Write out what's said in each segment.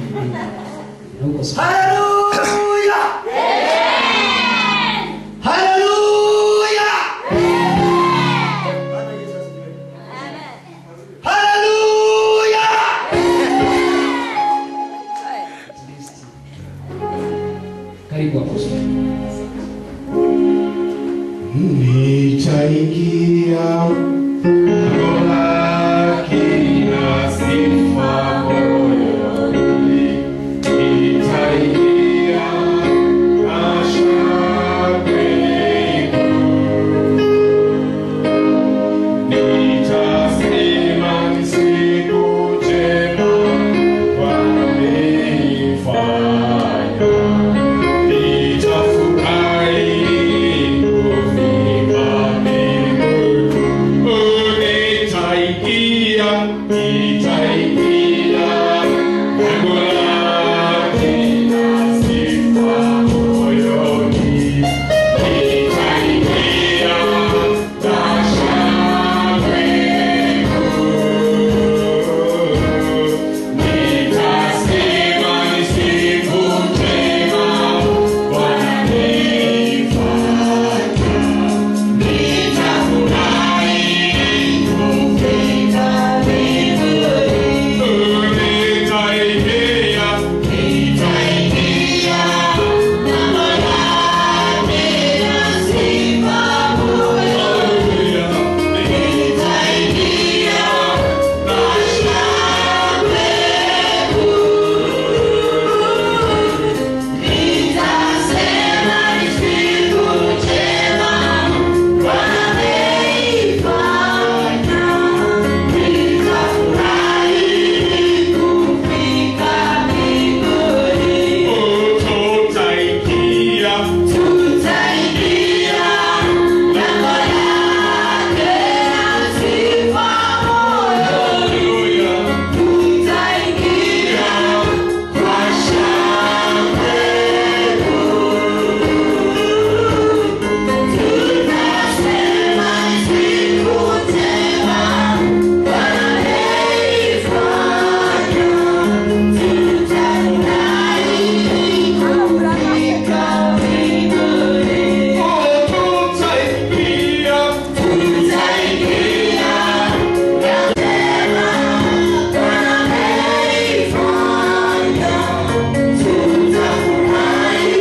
Naomba sana. haleluya haleluya Bwana Yesu asifiwe. haleluya Karibu hapo. Nitaingia lango lake na sifa moyoni. Nitaingia na shangwe Nitasema ni siku njema Bwana ameifanya. Nitafurahi kufika mbinguni. Nitaingia, nitaingia lango lake na sifa moyoni. Nitaingia na shangwe Nitasema ni siku njema Bwana ameifanya. Nitafurahi kufika mbinguni. Nitaingia, nitaingia lango lake na sifa moyoni. Nitaingia na shangwe Nitasema ni siku njema Bwana ameifanya. Nitafurahi kufika mbinguni. Tutaingia, tutaingia lango lake na sifa moyoni. Tutaingia kwa shangwe Tutasema ni siku njema Bwana ameifanya. Tutafurahi kufika mbinguni. Tutaingia, tutaingia njema Bwana ameifanya. Tutafurahi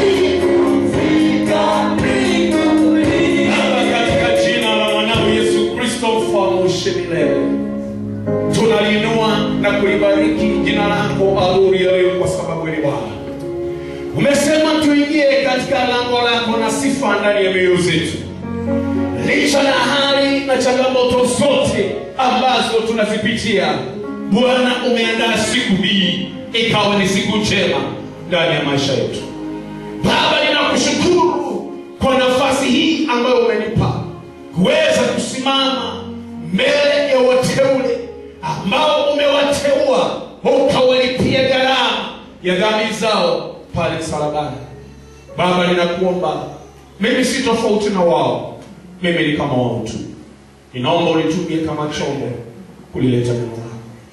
kufika mbinguni. Baba, katika jina la mwanao Yesu Kristo mfalme ushe milele, tunaliinua na kulibariki jina lako adhuri ya leo, kwa sababu ni Bwana. Umesema tuingie katika lango lako na sifa ndani ya mioyo zetu, licha na hali na changamoto zote ambazo tunazipitia. Bwana, umeandaa siku hii ikawa ni siku njema ndani ya maisha yetu. Baba, ninakushukuru kwa nafasi hii ambayo umenipa kuweza kusimama mbele ya wateule ambao umewateua ukawalipia gharama ya dhambi zao pale msalabani. Baba, ninakuomba mimi si tofauti na wao, mimi ni kama wao tu. Ninaomba unitumie kama chombo kulileta neno lako.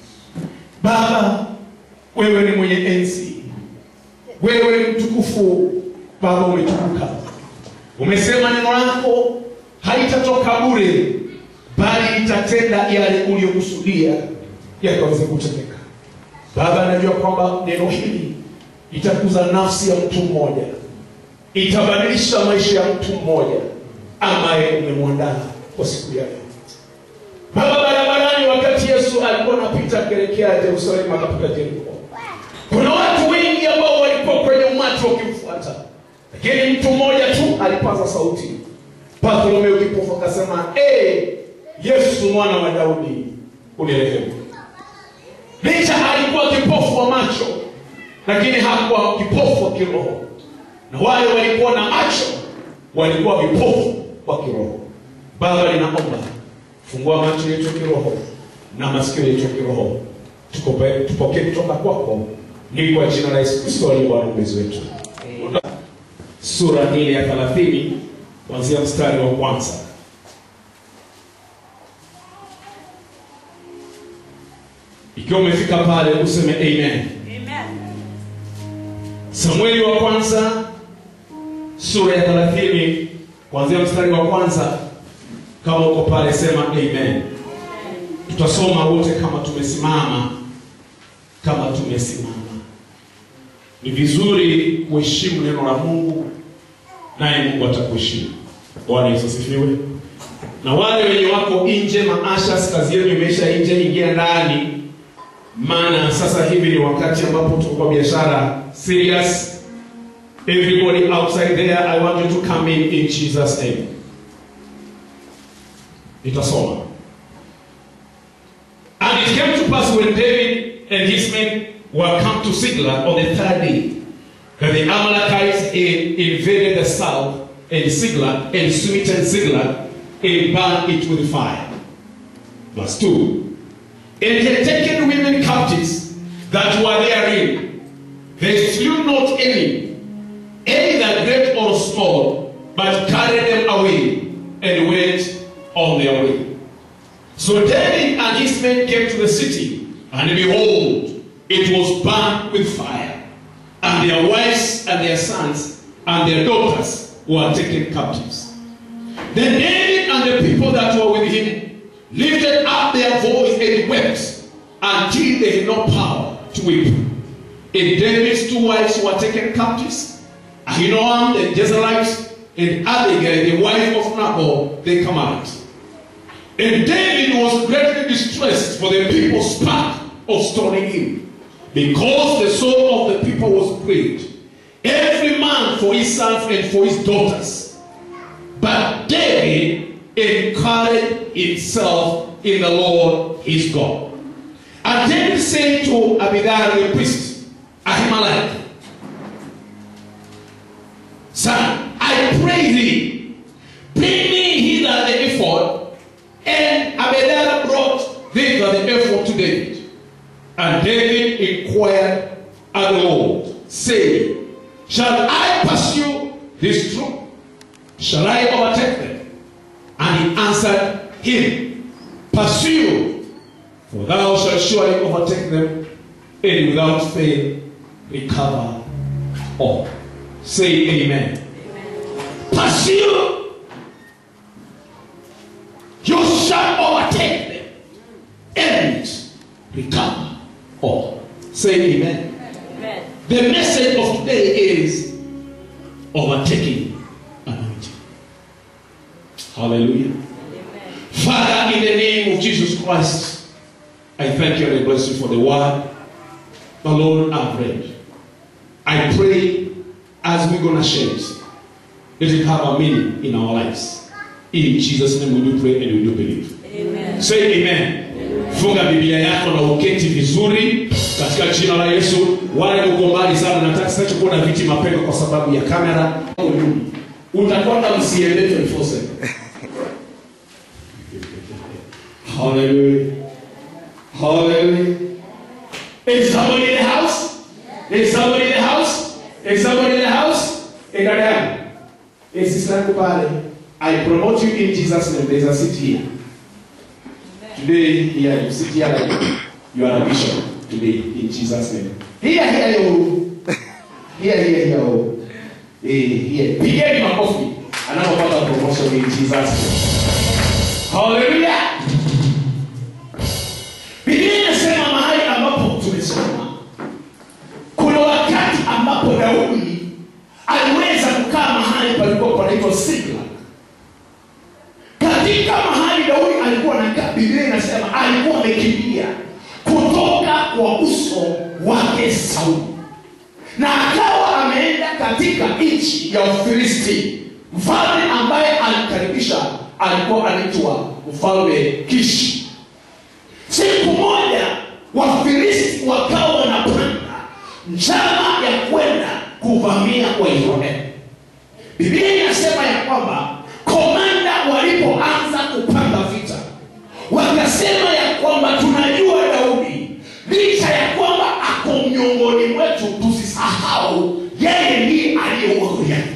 Baba, wewe ni mwenye enzi, wewe ni mtukufu. Baba, umetukuka. Umesema neno lako haitatoka bure, bali itatenda yale uliyokusudia yakaweze kutendeka. Baba, najua kwamba neno hili itakuza nafsi ya mtu mmoja, itabadilisha maisha ya mtu mmoja ambaye umemwandaa kwa siku ya leo. Baba, barabarani, wakati Yesu alikuwa anapita akielekea Yerusalemu, akapita Yeriko, kuna watu wengi ambao walikuwa kwenye umati wakimfuata, lakini mtu mmoja tu alipaza sauti. Bartholomayo kipofu akasema, ee Yesu mwana wa Daudi, unirehemu. Licha alikuwa kipofu wa macho, lakini hakuwa kipofu wa kiroho, na wale walikuwa na macho walikuwa vipofu wa kiroho. Baba, ninaomba fungua macho yetu ya kiroho na masikio yetu ya kiroho, Tukope- tupokee kutoka kwako, ni kwa jina la Yesu Kristo aliye Bwana mwombezi wetu. Sura ile ya 30 kuanzia mstari wa kwanza. Ikiwa umefika pale useme amen. samueli wa kwanza sura ya 30 kuanzia mstari wa kwanza kama uko pale sema amen tutasoma wote kama tumesimama kama tumesimama ni vizuri kuheshimu neno la mungu naye mungu atakuheshimu bwana yesu asifiwe na wale wenye wako nje maashas kazi yenu imeisha nje ingia ndani maana sasa hivi ni wakati ambapo tuko kwa biashara serious everybody outside there i want you to come in in jesus name nitasoma and it came to pass when david and his men were come to Sigla on the third day that the Amalekites had invaded the south and Sigla and smitten Sigla and burned it with fire. Verse 2. And had taken women captives that were therein. They slew not any, either great or small, but carried them away and went on their way. So David and his men came to the city, and behold, it was burned with fire, and their wives and their sons and their daughters were taken captives. Then David and the people that were with him lifted up their voice and wept until they had no power to weep. And David's two wives were taken captives, Ahinoam the Jezreelite and Abigail the wife of Nabal the Carmelite. And David was greatly distressed, for the people spake of stoning him, because the soul of the people was grieved, every man for his sons and for his daughters. But David encouraged himself in the Lord his God. And David said to Abidar the priest, Ahimelech, Son, I pray thee, bring me hither the ephod. And Abedar brought thither the ephod to David. And David inquired of the Lord, saying, Shall I pursue this troop? Shall I overtake them? And he answered him, Pursue, for thou shalt surely overtake them, and without fail recover all. Say amen. Pursue, you shall overtake them, and recover all. Say amen. Amen. The message of today is overtaking anointing. Hallelujah. Amen. Father, in the name of Jesus Christ, I thank you and I bless you for the word the Lord I've read. I pray as we're going to share it, let it have a meaning in our lives. In Jesus' name we do pray and we do believe. Amen. Say amen. Funga Biblia yako na uketi vizuri katika jina la Yesu. Wale uko mbali sana, nataka sasa kuona viti mapema kwa sababu ya kamera. Utakwenda msiende 24/7. Hallelujah. Hallelujah. Is somebody in the house? Is somebody in the house? Is somebody in the house? In Dada. Is sister yangu pale. I promote you in Jesus name. There's a seat here. Today, here, you sit here like you are a bishop today in Jesus' name. Here, here, you. Here, here, here. oh. Eh, here. Pigeni makofi anapopata promotion in Jesus' name. Hallelujah. Biblia inasema mahali ambapo tumesoma, kuna wakati ambapo Daudi aliweza kukaa mahali palikuwa panaitwa Siklag. Katika mahali Daudi alikuwa anakaa, Biblia inasema alikuwa amekimbia kutoka kwa uso wake Sauli, na akawa ameenda katika nchi ya Ufilisti. Mfalme ambaye alimkaribisha alikuwa anaitwa mfalme Kishi. Siku moja Wafilisti wakawa wanapanga njama ya kwenda kuvamia Waisraeli. Biblia inasema ya kwamba komanda walipoanza kupanga vita, wakasema ya kwamba tunajua Daudi licha ya kwamba ako miongoni mwetu, tusisahau yeye ndiye aliyeua Goliathi.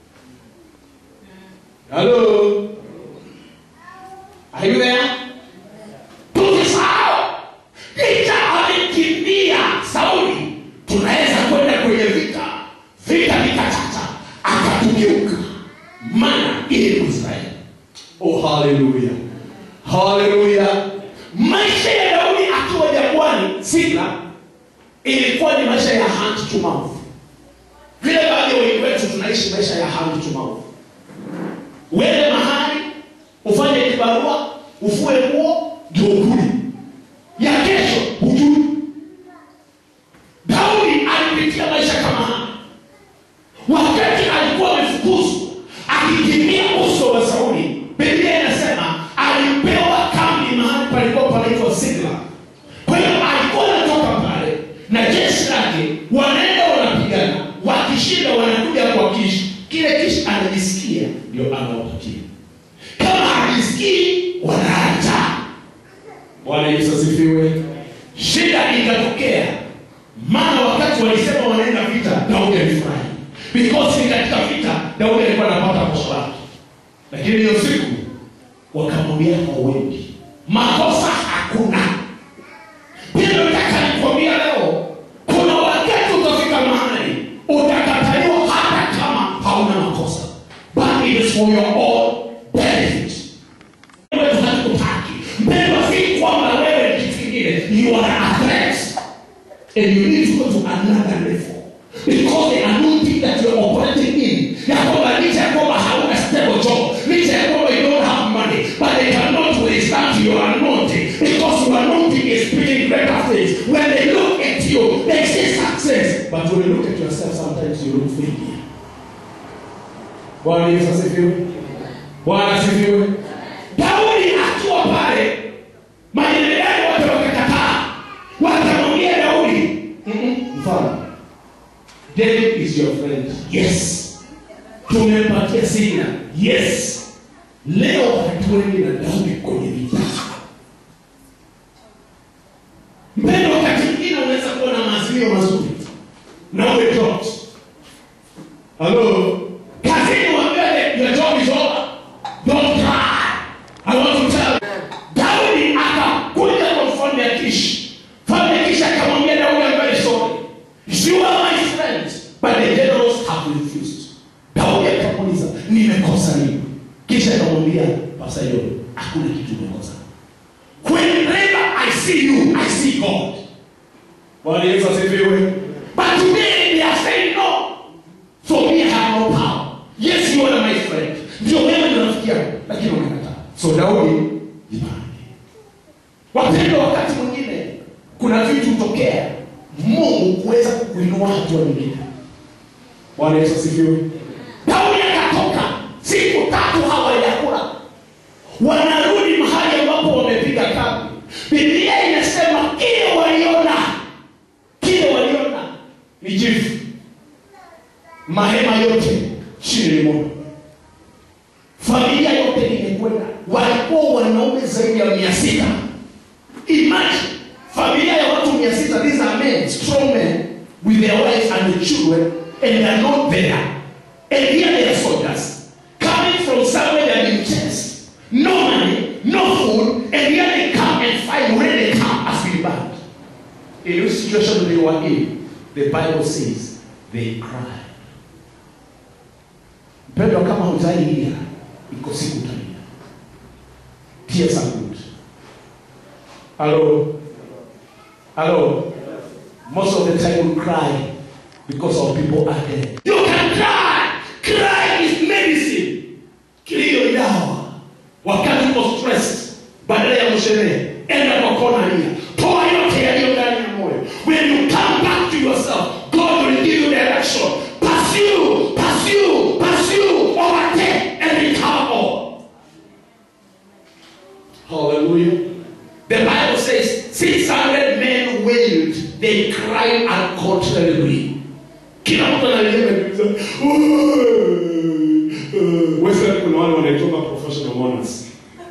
Halo, are you there? Tusisahau licha amekimbia Sauli, tunaweza kwenda kwenye vita haleluya haleluya maisha ya daudi akiwa jangwani sikla ilikuwa ni maisha ya hand to mouth vile baadhi ya wengi wetu tunaishi maisha ya hand to mouth uende mahali ufanye kibarua ufue nguo ndio ukuli ya kesho hujui daudi alipitia maisha kama haya wakati alikuwa amefukuzwa akikimbia uso wa sauli biblia inasema alipewa kambi mahali palikuwa panaitwa sigla kwa hiyo alikuwa anatoka pale na jeshi lake wanaenda wanapigana wakishinda wanakuja kwa kishi kile kishi anajisikia ndio anawapatia kama hajisikii wanaacha bwana yesu asifiwe shida ikatokea maana wakati walisema wanaenda vita daudi alifurahi because ni katika vita daudi alikuwa anapata posho lake lakini hiyo siku wakamwambia hawendi makosa hakuna pia nataka nikwambia leo kuna wakati utafika mahali utakataliwa hata kama hauna makosa but it is for your own benefit wewe tunakutaki mpendwa si kwamba wewe ni kitu kingine you are a threat and you need to go to another level because the anointing that you are operating in ya kwamba licha ya kwamba hauna stable job licha ya kwamba you don't have money but they cannot withstand your anointing because your anointing is speaking greater things when they look at you they see success but when you look at yourself sometimes you look failure bwana yesu asifiwe bwana asifiwe daudi akiwa pale majenerali wote wakakataa wakamwambia daudi "Mm-mm, mfalme david is your friend yes tumempatia sina yes leo hatuendi na daudi kwenye vita mpendo wakati mwingine unaweza kuwa na maazimio mazuri na uwe dropped halo kazini wambele your job is over don't cry i want to tell you daudi akakuja kwa mfalme akishi mfalme akishi akamwambia daudi ambaye sorry you are my friend but the generals have refused daudi akamuuliza nimekosa nini kisha akamwambia pasayo hakuna kitu umekosa whenever i see you i see god bwana yesu asifiwe but today they are saying no for me i have no power yes you are my friend ndio wewe ni rafiki yangu lakini unakataa so daudi jipange wapendwa wakati mwingine kuna vitu hutokea mungu kuweza kukuinua hatua nyingine bwana yesu asifiwe daudi akatoka siku tatu hawajakula wanarudi mahali ambapo wamepiga kambi biblia inasema kile waliona kile waliona ni jifu mahema yote chini ni moto familia yote imekwenda walikuwa wanaume zaidi ya mia sita imagine familia ya watu mia sita these are men strong men with their wives and the children and they are not there and here they are soldiers coming from somewhere they have been chased no money no food and here they come and fight when they come as we band in which situation they were in the bible says they cry mpendwa kama hutailia iko siku utalia tears are good hello hello most of the time we cry because of people are dead you can cry cry is medicine kilio ni dawa wakati uko stressed badala ya msherehe enda kwa kona lia toa yote yaliyo ndani ya moyo when you come back to yourself god will give you direction pursue pursue pursue overtake and recover all hallelujah the bible says 600 men wailed they cried uncontrollably kila mtu analia wesa kuna wale wanaitoka professional mourners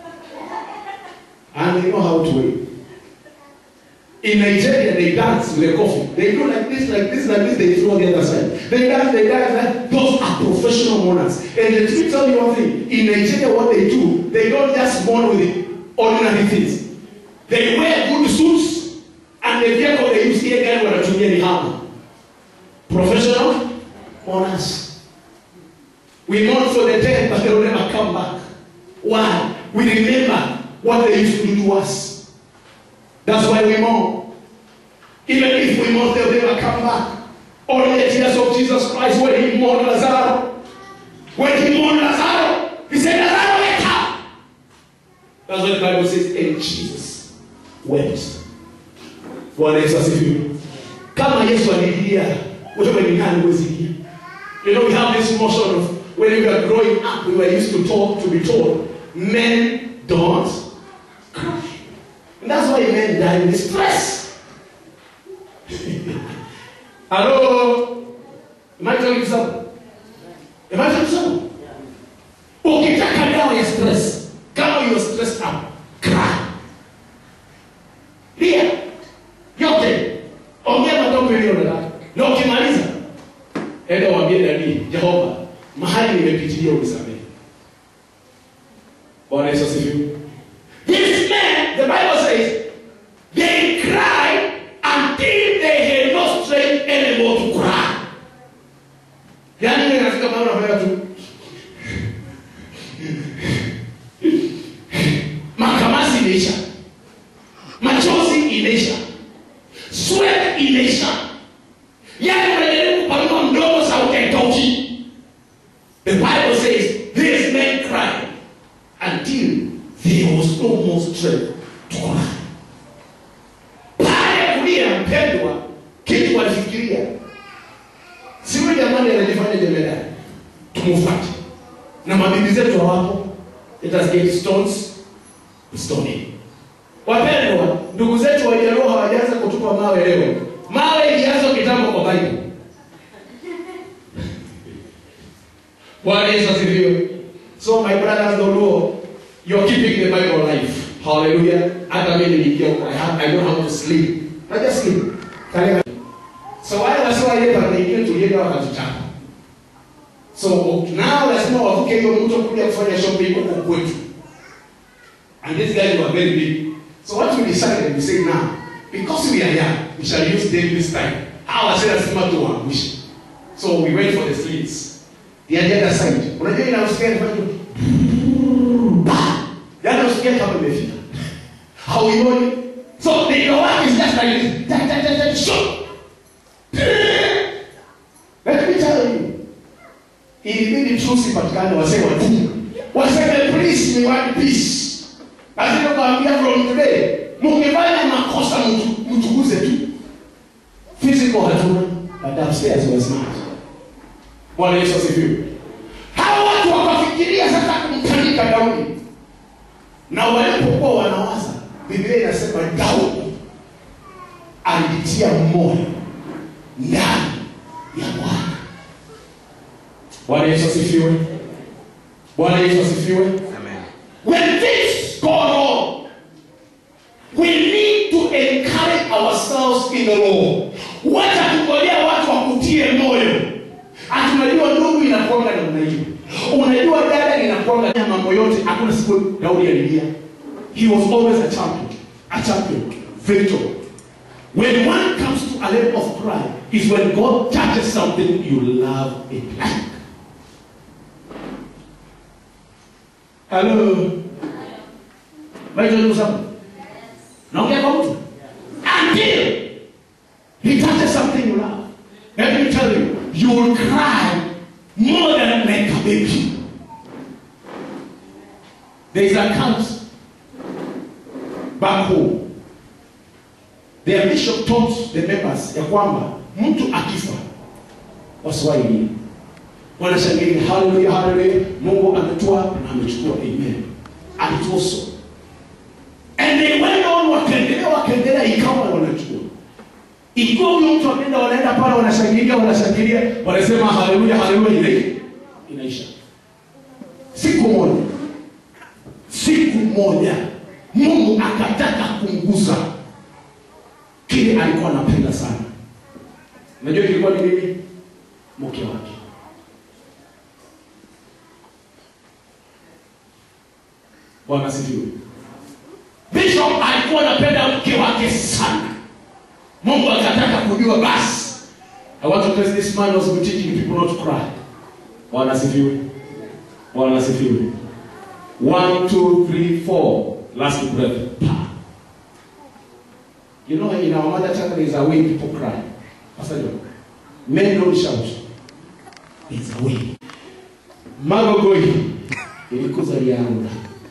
and they know how to wait in Nigeria, they dance with a coffee. They go like this, like this, like this. They throw the other side. They dance, they dance. Like, those are professional mourners. And let me tell you one thing. In Nigeria, what they do, they don't just mourn with the ordinary things. They wear good suits, and the vehicle they use here, guys, wanatumia ni hammer. Professional mourners. We mourn for the dead, but they will never come back. Why? we remember what they used to do to us. That's why we mourn. Even if we mourn, they'll never come back. Only the tears of Jesus Christ when he mourned Lazarus. When he mourned Lazarus, he said, Lazarus, wake up. That's what the Bible says, and Jesus wept. Bwana Yesu asifiwe. Kama Yesu alilia, wewe ni nani huwezi lia? You know, we have this motion of when we were growing up, we were used to talk to be told, men don't cry. And that's why men die in stress. Hello? Am I telling you something? Am I telling you something? Ukitaka dawa ya stress, kama you're stressed out, cry. Lia. Yote. Ongea matope iliyo ndani. Na ukimaliza, enda waambie dadi, Jehova, mahali nimepitilia unisamehe. Bwana Yesu asifiwe. These men, the Bible says, they cried until they had no strength anymore to cry. Yaani ile inafika mahali unafanya tu makamasi imeisha, machozi imeisha, sweat imeisha, yaani unajaribu kupanua mdomo, sauti haitoki. The Bible says these men cried until there was no more strength to cry. Baada ya kulia, mpendwa, kitu walifikiria siwe jamani, anajifanya jemedari, tumufate na mabibi zetu hawapo, let us get stones to stone him. Wapendwa, ndugu zetu Wajaluo hawajaanza kutupa mawe leo. Mawe ilianza kitambo kwa Bible. Bwana Yesu asifiwe. So my brothers the Luo, you're keeping the Bible alive. Hallelujah. Hata mimi niliingia huko. I have I know how to sleep. I just sleep. Kale So wale wasiowaelewa wanaingia tulienda wakatuchapa. So now lazima wavuke hiyo mto kuja kufanya shopping huko kwetu. And these guys were very big. So what we decided, we say now, because we are young, we shall use them this time. Hawa sasa lazima tuwaangushe. So we went for the slits. The other side. Unajua inausikia ni kama Yaani usikia kama imefika. Hauioni. So the work is just like this. Ta, ta, ta, ta, shoot. Let me tell you. Ilibidi trusi patikane wasee watu. Waseme please we want peace. Lazima kuambia from today. Mkifanya makosa mtu- mtukuze tu. Physical hatuna. But upstairs was not. Bwana Yesu asifiwe. Hawa watu wakafikiria sasa kumtandika Daudi, na walipokuwa wanawaza, Biblia inasema Daudi alitia moyo ndani ya Bwana. Bwana Yesu asifiwe. Bwana Yesu asifiwe. When things go wrong, we need to encourage ourselves in the Lord. Wacha kungojea watu wakutie moyo. Ati unajua ndugu inakuanga namna hiyo. Unajua dada inakuanga na mambo yote. Hakuna siku Daudi alilia. He was always a champion. A champion. Victor. When one comes to a level of pride, is when God touches something you love it like. Hello. Maisha ndugu zangu. Naongea kwa mtu. Until he touches something you love. Let me tell you, you will cry more than like a baby. There is a count back home. Their bishop taught the members ya kwamba mtu akifa wasiwahi wanashangilia haleluya haleluya mungu ametoa na amechukua amen and it was so and they went on wakaendelea wakaendelea ikawa wanachukua ikiwa huyo mtu ameenda wanaenda pale wanashangilia wanashangilia wanasema haleluya haleluya ile inaisha siku moja siku moja mungu akataka kumguza kile alikuwa anapenda sana najua kilikuwa ni nini mke wake bwana asifiwe bishop alikuwa anapenda mke wake sana mungu akataka kujua basi i want to tell this man was teaching people not to cry bwana asifiwe bwana asifiwe One, two, three, four. Last breath. Pa. You know, in our mother tongue, there's a way people cry. Pastor John. Men don't shout. There's a way. Magogoi. Ilikuza liangu.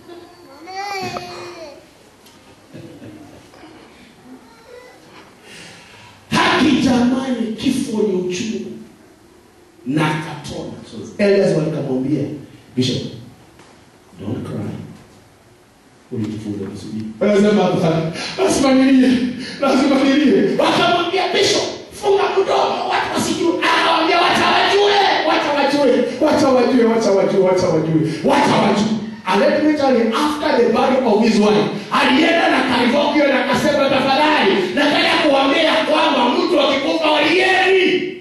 Haki jamani, kifo ni uchungu. Na akatoa machozi. Elders walikamwambia, Bishop, don't cry. Ulijifunza kusubiri. Anasema hapana, lazima nilie, lazima nilie. Wakamwambia Bishop, funga mdomo, watu wasijue. Akamwambia wacha wajue, wacha wajue, wacha wajue, wacha wajue, wacha wajue, wacha wajue. And let me tell you, after the burial of his wife, alienda na Karivokio na akasema, tafadhali nataka kuambia kwamba mtu akikufa walieni.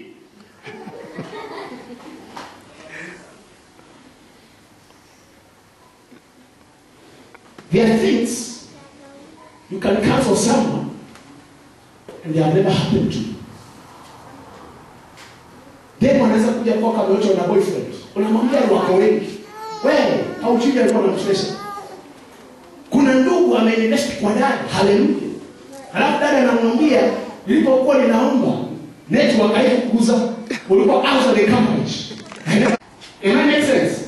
There are things you can cancel someone and they have never happened to you. Demu anaweza kuja kwako ameochwa na boyfriend. Unamwambia ni wako wengi. Wewe haujui alikuwa anamchezesha. Kuna ndugu ameinvest kwa dada, haleluya. Halafu dada anamwambia nilipokuwa ninaomba network haikukuza ulikuwa out of the coverage. It make sense?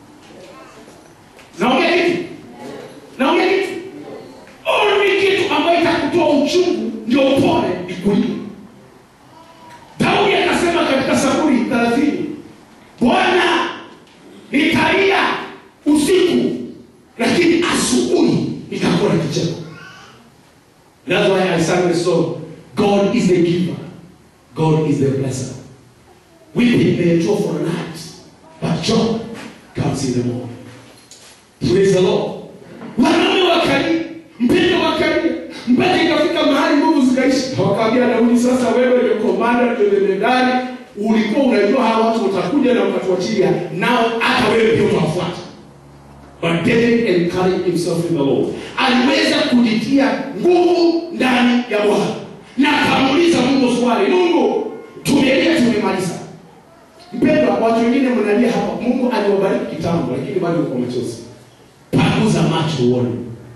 Naongea kitu? Naongea kitu? Only kitu ambayo itakutoa uchungu ndio upone ni kulia. Daudi akasema katika Zaburi 30, Bwana nitalia usiku, lakini asubuhi nitakuwa na kicheko. That's why I sang the song, God is the giver, God is the blesser. Weeping may endure for a night, but joy comes in the morning. Praise the Lord. Wanaume wakalia, mpendo wakalia, mpaka ikafika mahali nguvu zikaisha. Wakaambia Daudi, sasa wewe ndio komanda, ndio jemedari, ulikuwa unajua hawa watu watakuja na ukatuachilia, nao hata wewe pia utawafuata. But David encouraged himself in the Lord. Aliweza kujitia nguvu ndani ya Bwana na akamuuliza Mungu swali, Mungu, tumelia tumemaliza. Mpendwa, watu wengine mnalia hapa, Mungu aliwabariki kitambo, lakini bado uko machozi. Panguza macho uone.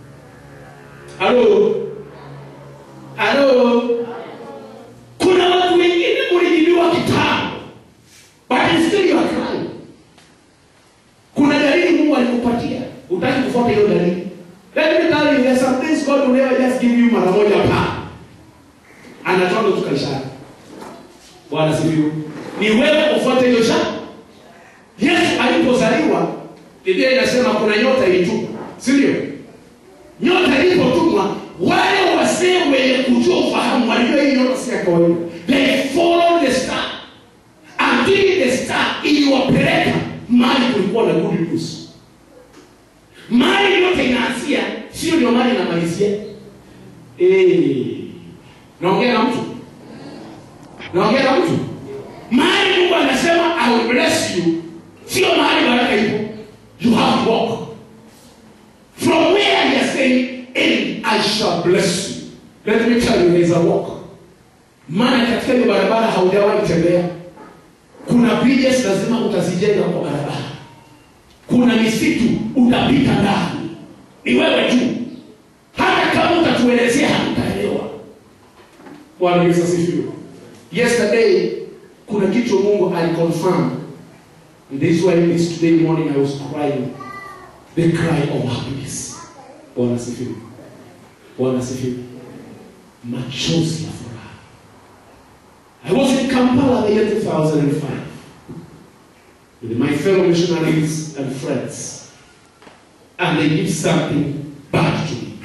Halo, halo. Kuna watu wengine mlijibiwa kitambo, but still you are crying. Kuna dalili Mungu alikupatia, utaki kufuata hiyo dalili. Let me tell you, there's some things God will never just give you mara moja pa. Anatoa ndo tukaishana. Bwana sifiwe. Ni wewe ufuate hiyo shaka. Yesu alipozaliwa, Biblia inasema kuna nyota ilitumwa, si ndio? Nyota ilipotumwa, wale wasee wenye kujua ufahamu walijua hii nyota si ya kawaida. They followed the star until the star iliwapeleka mahali kulikuwa na good news. Mahali yote inaanzia, sio ndio mahali inamalizia. Eh, naongea na mtu, naongea na mtu. Mahali Mungu anasema I will bless you, sio mahali baraka ipo. You have to walk from where he is saying, and I shall bless you. Let me tell you, there is a walk. Maana katika hiyo barabara haujawahi tembea. Kuna bridges lazima utazijenga kwa barabara. Kuna misitu utapita ndani, ni wewe tu. Hata kama utatuelezea hatutaelewa. Bwana Yesu asifiwe. Yesterday kuna kitu Mungu aliconfirm. And this is why this today morning I was crying the cry of happiness. Bwana asifiwe. Bwana asifiwe. Machozi ya furaha. I was in Kampala the year 2005 with my fellow missionaries and friends. And they did something bad to me.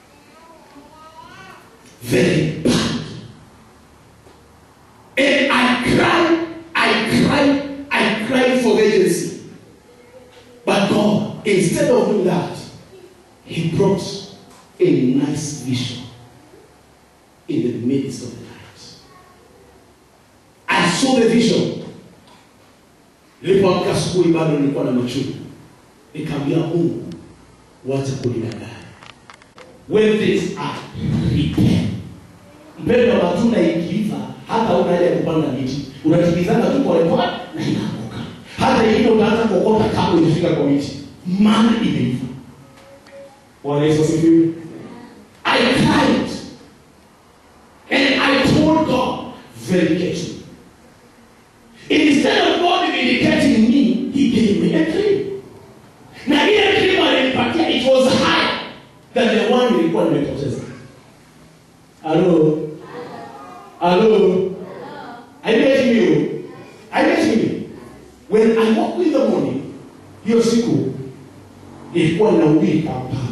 Very bad. And I cried, I cried, I cried for agency. But God, instead of doing that, He brought a nice vision in the midst of the night. I saw the vision. Nilipoamka asubuhi bado nilikuwa na machungu. Nikaambia Mungu, wacha kunidanganya. When things are prepared. Mpendo matunda ikiiva, hata una haja ya kupanda miti. Unakimbizana tu polepole na inaanguka. Hata ingine utaanza kuokota kabla hujafika kwa miti. Maana imeiva. Bwana Yesu asifiwe. I cried and I told God very carefully. Instead of God vindicating me, he gave me a dream. Na ile dream alinipatia it was higher than the one nilikuwa nimepoteza. Hello. Hello. I met you. I met you. When I woke in the morning, hiyo siku ilikuwa inahubiri Kampala.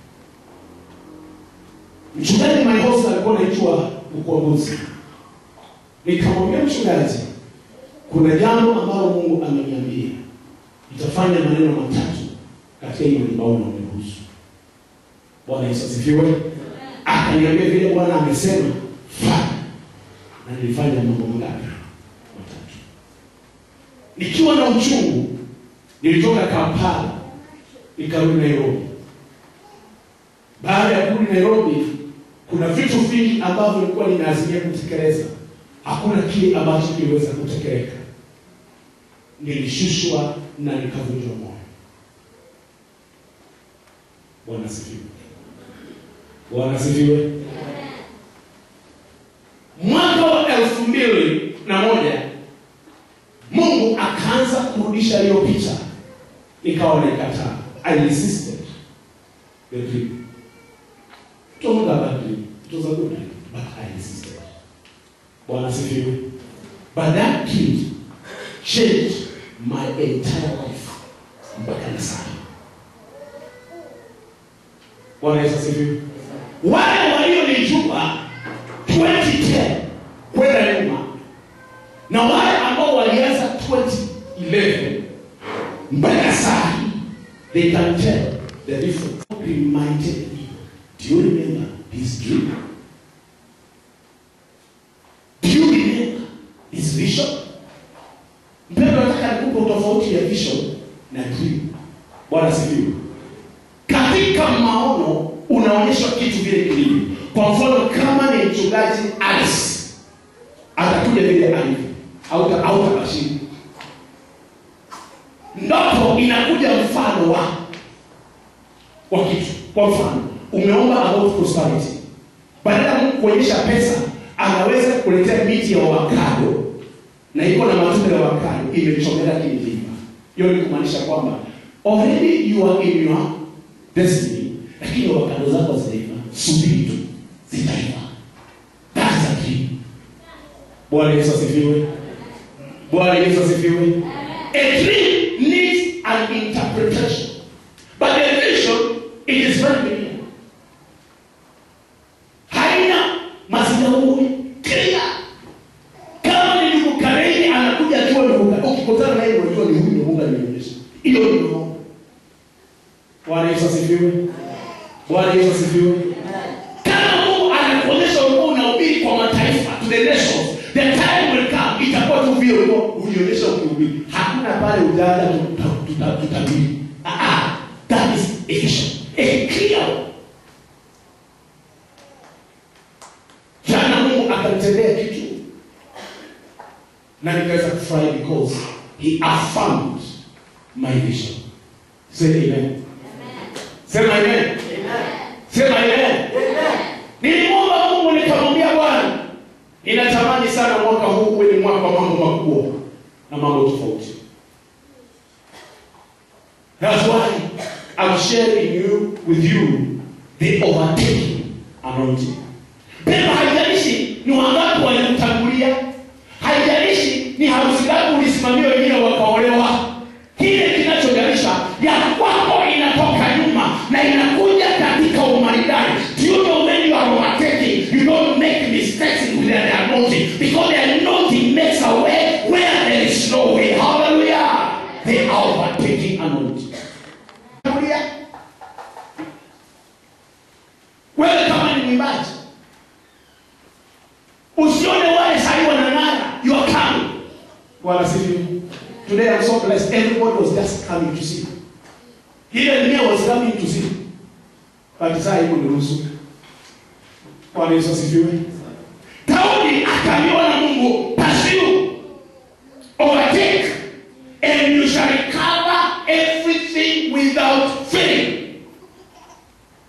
Mchungaji Maihosa alikuwa anaitwa Mkombozi. Nikamwambia mchungaji, kuna jambo ambalo Mungu ameniambia, nitafanya maneno matatu katika hiyo libao na uniruhusu. Bwana Yesu asifiwe. Akaniambia vile Bwana amesema fanya, na nilifanya mambo mangapi? Matatu. Nikiwa na uchungu, nilitoka Kampala nikarudi Nairobi. Baada ya kurudi Nairobi, kuna vitu vingi ambavyo nilikuwa ninaazimia kutekeleza, hakuna kile ambacho kiliweza kutekeleka. Nilishushwa na nikavunjwa moyo. Bwana asifiwe. Bwana asifiwe. Mwaka wa elfu mbili na moja Mungu akaanza kurudisha hiyo picha, ikawa naikataa. I resisted the dream. It was not a bad dream. It was a good dream, but I resisted. Bwana asifiwe. But that dream changed my entire life mpaka na sasa. Bwana Yesu asifiwe. Wale walionijua 2010 kwenda nyuma na wale ambao walianza 2011 mpaka saa hii, they can tell the difference. Reminded me, do you remember this dream? Do you remember this vision? Mpendwa, nataka nikupe utofauti ya vision na dream. Bwana asifiwe. Katika maono unaonyeshwa kitu vile kilivyo. Kwa mfano, kama ni mchungaji Alice atakuja vile alivyo, hauta hautabashiri. Ndoto inakuja mfano wa wa kitu. Kwa mfano, umeomba about prosperity, badala ya Mungu kuonyesha pesa, anaweza kuletea miti ya avocado na iko na matunda ya avocado imechomeka kimviva. Hiyo ni kumaanisha kwamba already you are in your destiny, lakini avocado zako zitaiva, subiri tu, zitaiva. That's a dream. Bwana Yesu asifiwe. Bwana Yesu asifiwe. A dream needs an interpretation. But the vision it is very clear. Haina mazingauri clear. Kama ni ndugu Kareni anakuja akiwa ndugu Kareni, ukikutana naye unajua ni huyu ndio Mungu alinionyesha. Hiyo ni maono. Bwana Yesu asifiwe. Bwana Yesu asifiwe. Kama Mungu anakuonyesha ulikuwa unahubiri kwa mataifa to the nations, the time will come itakuwa tu vile ulikuwa ulionyesha ukihubiri. Hakuna pale ujanja tuta- tuta- tutabiri. Ah, ah, that is a vision. A clear one. Jana Mungu akanitendea kitu na nikaweza kufurahi because he affirmed my vision. Say amen. Sema amen. Sema amen. Nilimwomba Mungu nikamwambia Bwana, ninatamani sana mwaka huu uwe ni mwaka wa mambo makubwa na mambo tofauti. That's why I'm sharing you with you the overtaking anointing. Pema haijalishi ni wangapi walikutangulia, haijalishi ni harusi ngapi ulisimamia wengine wakaolewa. Kile kinachojalisha ya kwako inatoka nyuma na inakuja katika umaridadi. Do you know when you are overtaking, you don't make mistakes with the anointing because the anointing makes a way where there is no way. Hallelujah. The overtaking anointing. Tangulia. Wewe kama ni mwimbaji usione wale sahii wanang'ara you are coming bwana sifiwe today i'm so blessed everybody was just coming to see ile dunia was coming to see but saa hiyo niruhusu bwana yesu asifiwe daudi akaliona mungu pursue overtake and you shall recover everything without failing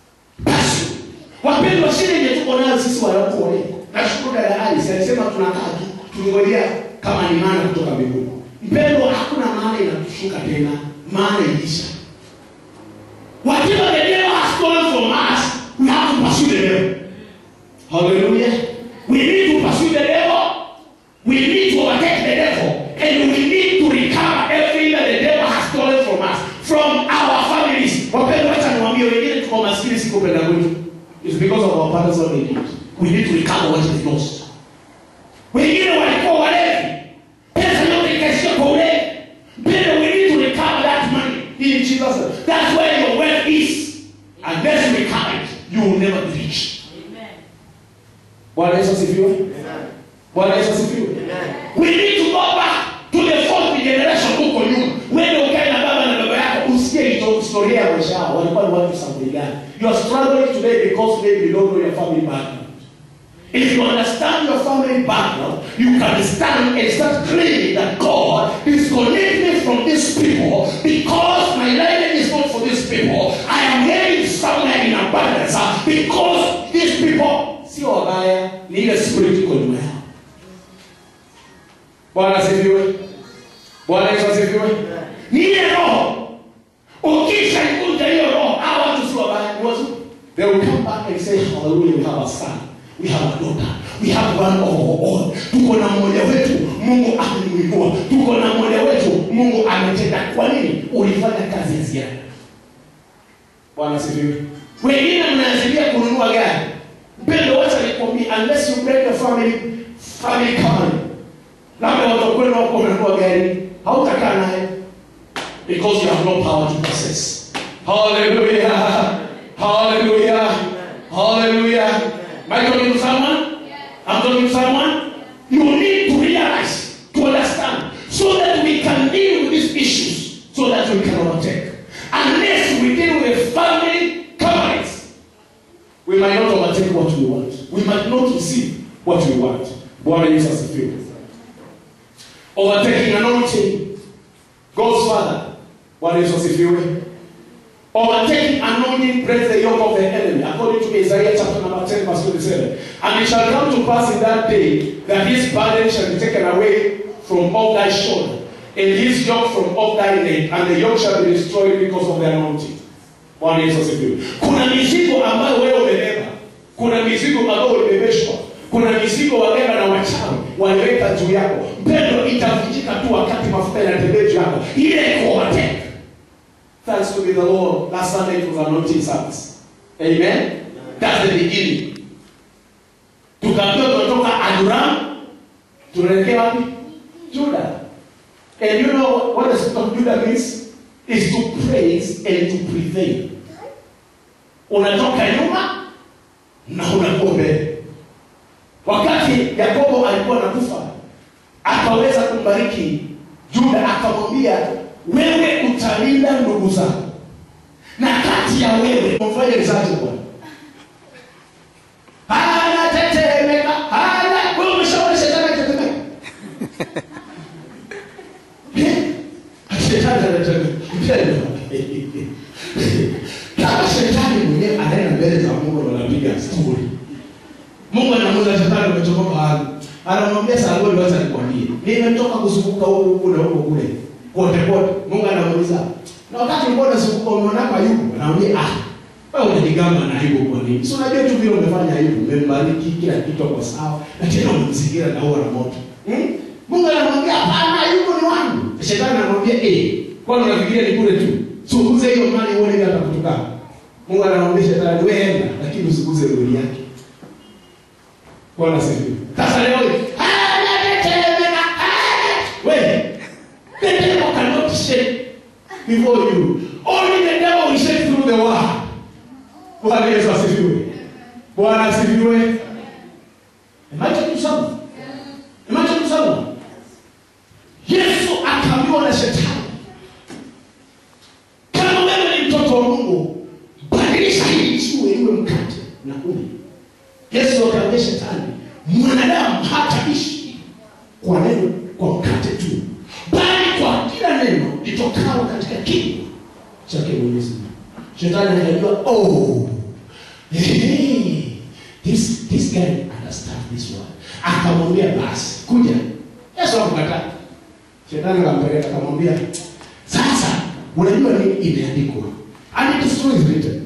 kuolewa nashukuru dada Alice alisema tunakaa tu tungojea kama ni maana kutoka mbinguni mpendo hakuna maana inatushuka tena maana ilisha whatever the devil has stolen from us we have to pursue the devil hallelujah we need to pursue the devil we need to overtake the devil and we need to recover everything that the devil has stolen from us from our families wapendwa wacha niwaambie wengine tuko maskini si kupenda kwetu It's because of our parents what they did we need to recover what they lost wengine walikuwa walevi pesa yote ikaishia kwa ulevi mpendo we need to recover that money in jesus name. that's where your wealth is unless you recover it you will never be rich bwana yesu asifiwe bwana yesu asifiwe we need to go back to the fourth generation huko nyuma wende ukae na baba na baba yako usikie hizo historia ya maisha yao walikuwa ni watu sampuli gani you are struggling today because maybe you don't know your family background If you understand your family background, you can stand and start claiming that God disconnect me from these people because my life is not for these people. I am getting somewhere in abundance uh, because these people sio wabaya, ni ile spirit iko nyuma yao. Bwana asifiwe. Bwana Yesu asifiwe. Ni ile roho. Ukisha ikuta hiyo roho, hawa watu sio wabaya, ni wazuri. They will come back and say, Hallelujah, we have a son. We have a daughter. We have one of our own. Tuko na mmoja wetu, Mungu amemwinua. Tuko na mmoja wetu, Mungu ametenda. Kwa nini? Ulifanya kazi ya ziada. Bwana asifiwe. Wengine mnaanzilia kununua gari. Mpendo, wacha nikwambie, unless you break the family family covenant, labda watoto kwenu wako wamenunua gari, hautakaa naye because you have no power to possess. Hallelujah. Hallelujah. Hallelujah. Am I talking to someone? I'm talking to someone. You need to realize, to understand, so that we can deal with these issues, so that we can overtake. Unless we deal with family covenants, we might not overtake what we want. We might not receive what we want. Bwana Yesu asifiwe. Overtaking anointing. God's Father. Bwana Yesu asifiwe. Overtaking anointing breaks the yoke of the enemy, according to Isaiah chapter number 10, verse 27. And it shall come to pass in that day that his burden shall be taken away from off thy shoulder, and his yoke from off thy neck, and the yoke shall be destroyed because of the anointing. Bwana Yesu asifiwe. Kuna mizigo ambayo wewe umebeba, kuna mizigo ambayo ulibebeshwa, kuna mizigo wabeba na wachawi waliweka juu yako. Mpendo, itavunjika tu wakati mafuta yanatembea juu yako, ile iko overtake. Thanks to be the Lord. Last Sunday it was anointing service. Amen. That's the beginning. Tukaambiwa tunatoka Aduram tunaelekea wapi? Judah. And you know what the spirit of Judah means? Is to praise and to prevail. Unatoka nyuma na unakuwa mbele. Wakati Yakobo alikuwa anakufa, akaweza kumbariki Juda, akamwambia wewe utalinda ndugu zako na kati ya wewe mfanye mzazi bwana anatetemeka ana wewe umeshaona shetani akitetemeka Eh? shetani anatetemeka kama shetani mwenyewe anaenda mbele za mungu ndo anapiga stori mungu anamuza shetani umetoka mahali anamwambia saloni wacha nikwambie nimetoka kuzunguka huku huku na huko kule kote kote mungu anamuuliza na wakati ulikuwa unazunguka umeona hapa yuko anamwambia ah wewe unajigamba na ayubu kwa nini si unajua tu vile umefanya ayubu umembariki kila kitu kwa sawa na tena umemzingira na ua na moto hmm? mungu anamwambia hapana ayubu ni wangu shetani anamwambia eh kwani unafikiria ni kule tu suguze hiyo mali uone ile atakutukana mungu anamwambia shetani wewe enda lakini usiguze roho yake bwana sifiwe sasa leo hii, anatetemeka, ah, wewe the devil cannot shake before you only the devil will shake through the word bwana yesu asifiwe bwana asifiwe Am I talking to someone? Am I talking to someone? yesu akaambiwa na shetani kama wewe ni mtoto wa mungu badilisha hii jiwe iwe mkate na ule yesu akaambia shetani mwanadamu hataishi kwa neno kwa mkate tu bali kwa kila neno litokalo katika kinywa chake mwenyezi mungu shetani akajua oh hey, this, this guy understand this word akamwambia basi kuja yesu akukataa shetani akampeleka akamwambia sasa unajua nini imeandikwa and it is true is written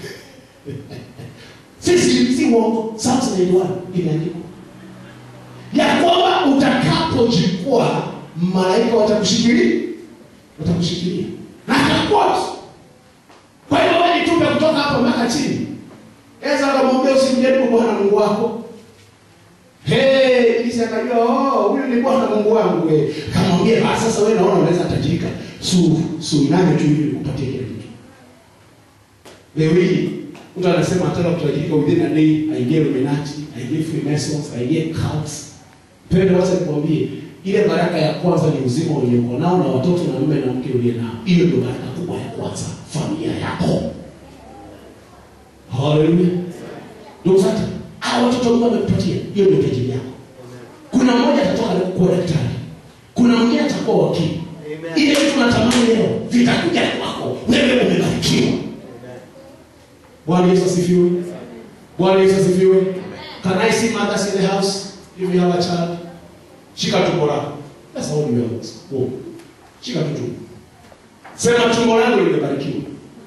sisi si uongo Psalms 91 imeandikwa ya kwamba utakapojikwaa malaika watakushikilia watakushikilia na akaquote kwa hiyo wewe nitupe kutoka hapo mpaka chini Eza akamwambia usimjaribu Bwana Mungu wako. Hey, Ibilisi akajua oh, huyu ni Bwana Mungu wangu wewe. Akamwambia basi sasa wewe naona unaweza tajirika. Su su iname tu ili nikupatie kile kitu. Leo hii mtu anasema anataka kutajirika within a day, aingie Illuminati, aingie Freemasons, aingie cults. Pende wacha nikwambie ile baraka ya kwanza ni uzima uliokuwa nao na watoto na mume na mke uliye nao. Hiyo ndio baraka kubwa ya kwanza, familia yako. Haleluya. Ndugu zangu, hao watoto Mungu amekupatia, hiyo ndio tajiri yako. Kuna mmoja atatoka kuwa daktari. Kuna mwingine atakuwa wakili. Ile vitu unatamani leo vitakuja kwako. Wewe umebarikiwa. Bwana Yesu asifiwe. Bwana Yesu asifiwe. Can I see mothers in the house if you have a child? Shika tumbo lako. That's all you have. Whoa. Shika tu tumbo. Sema tumbo langu limebarikiwa.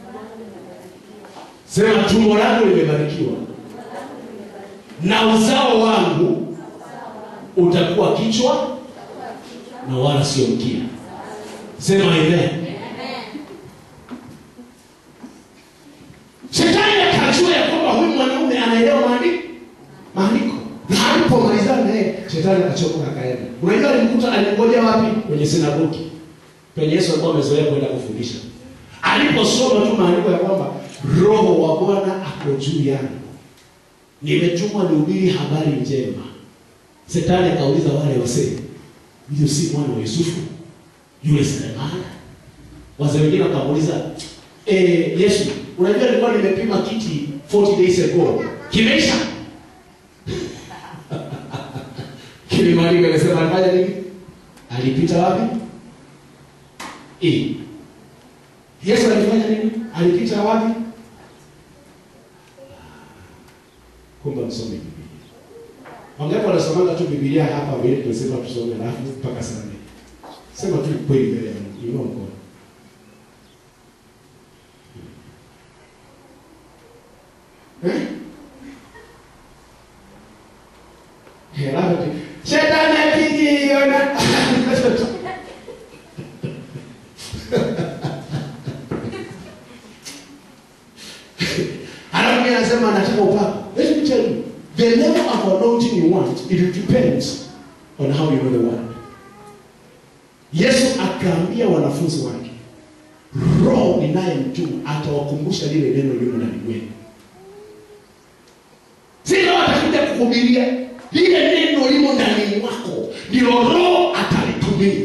Sema tumbo langu limebarikiwa na uzao wangu utakuwa kichwa na wala sio mkia. Sema amen. Shetani akajua ya kwamba huyu mwanaume anaelewa maandiko maandiko, na alipomalizana naye shetani akachoka akaenda. Unajua alimkuta alimgoja wapi? Kwenye sinagogi penye Yesu alikuwa amezoea kwenda kufundisha. Aliposoma tu maandiko ya kwamba roho wa Bwana ako juu yangu, nimetumwa nihubiri habari njema. Shetani akauliza wale wasee, huyo si mwana wa Yusufu yule seremala? Wazee wengine wakamuuliza eh, Yesu, unajua nilikuwa nimepima kiti 40 days ago, kimeisha Kilimaliza akasema alifanya nini? Alipita wapi? Eh. Yesu alifanya nini? Alipita wapi? Kumbe msome Biblia. Wangapi wanasomanga tu Biblia hapa wewe tunasema tusome alafu mpaka saa nne. Sema tu kweli mbele ya Mungu. Inua mkono. Eh? Hela Shetani akijiona Alafu yeye anasema anataka upako. Let me tell you, the level of anointing you want, it depends on how you know the word. Yesu akaambia wanafunzi wake, Roho ninayemtuma atawakumbusha lile neno lilo ndani mwenu. Si Roho atakuja kukuhubiria, lile neno limo ndani mwako, ndilo Roho atalitumia.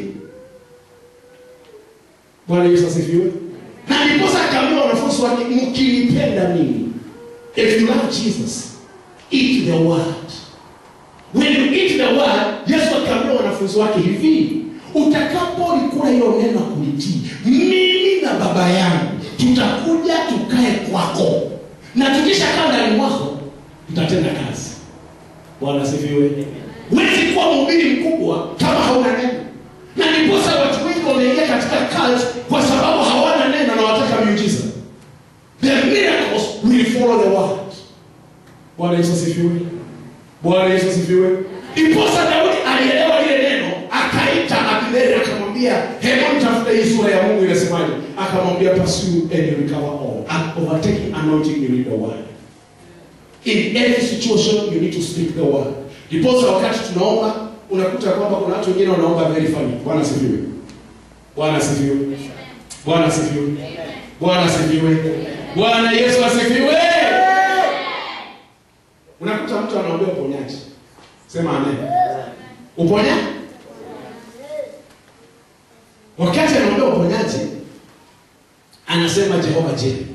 Bwana Yesu asifiwe. Na ndiposa akaambia wanafunzi wake, mkinipenda mimi, if you love Jesus, eat the word. When you eat the word, Yesu akaambia wanafunzi wake hivi, utakapolikula hilo neno na kulitii, mimi na baba yangu tutakuja tukae kwako, na tukishakaa ndani mwako tutatenda kazi. Bwana asifiwe. Huwezi kuwa mhubiri mkubwa kama hauna neno, na ndiposa watu wengi wameingia katika cult kwa sababu hawana neno na wataka miujiza. The miracles will follow the word. Bwana Yesu asifiwe. Bwana Yesu asifiwe. Ndiposa Daudi alielewa lile neno, akaita Abineri akamwambia, hebu nitafute hii sura ya Mungu inasemaje? Akamwambia, pursue and you recover all. And overtaking anointing you need the word. In every situation you need to speak the word. Ndiposa wakati tunaomba unakuta kwamba kuna watu wengine wanaomba very funny. Bwana asifiwe. Bwana asifiwe. Bwana asifiwe. Bwana asifiwe. Bwana Yesu asifiwe. Unakuta mtu anaombea uponyaji. Sema amen. Uponya? Wakati anaombea uponyaji anasema Jehova Jire.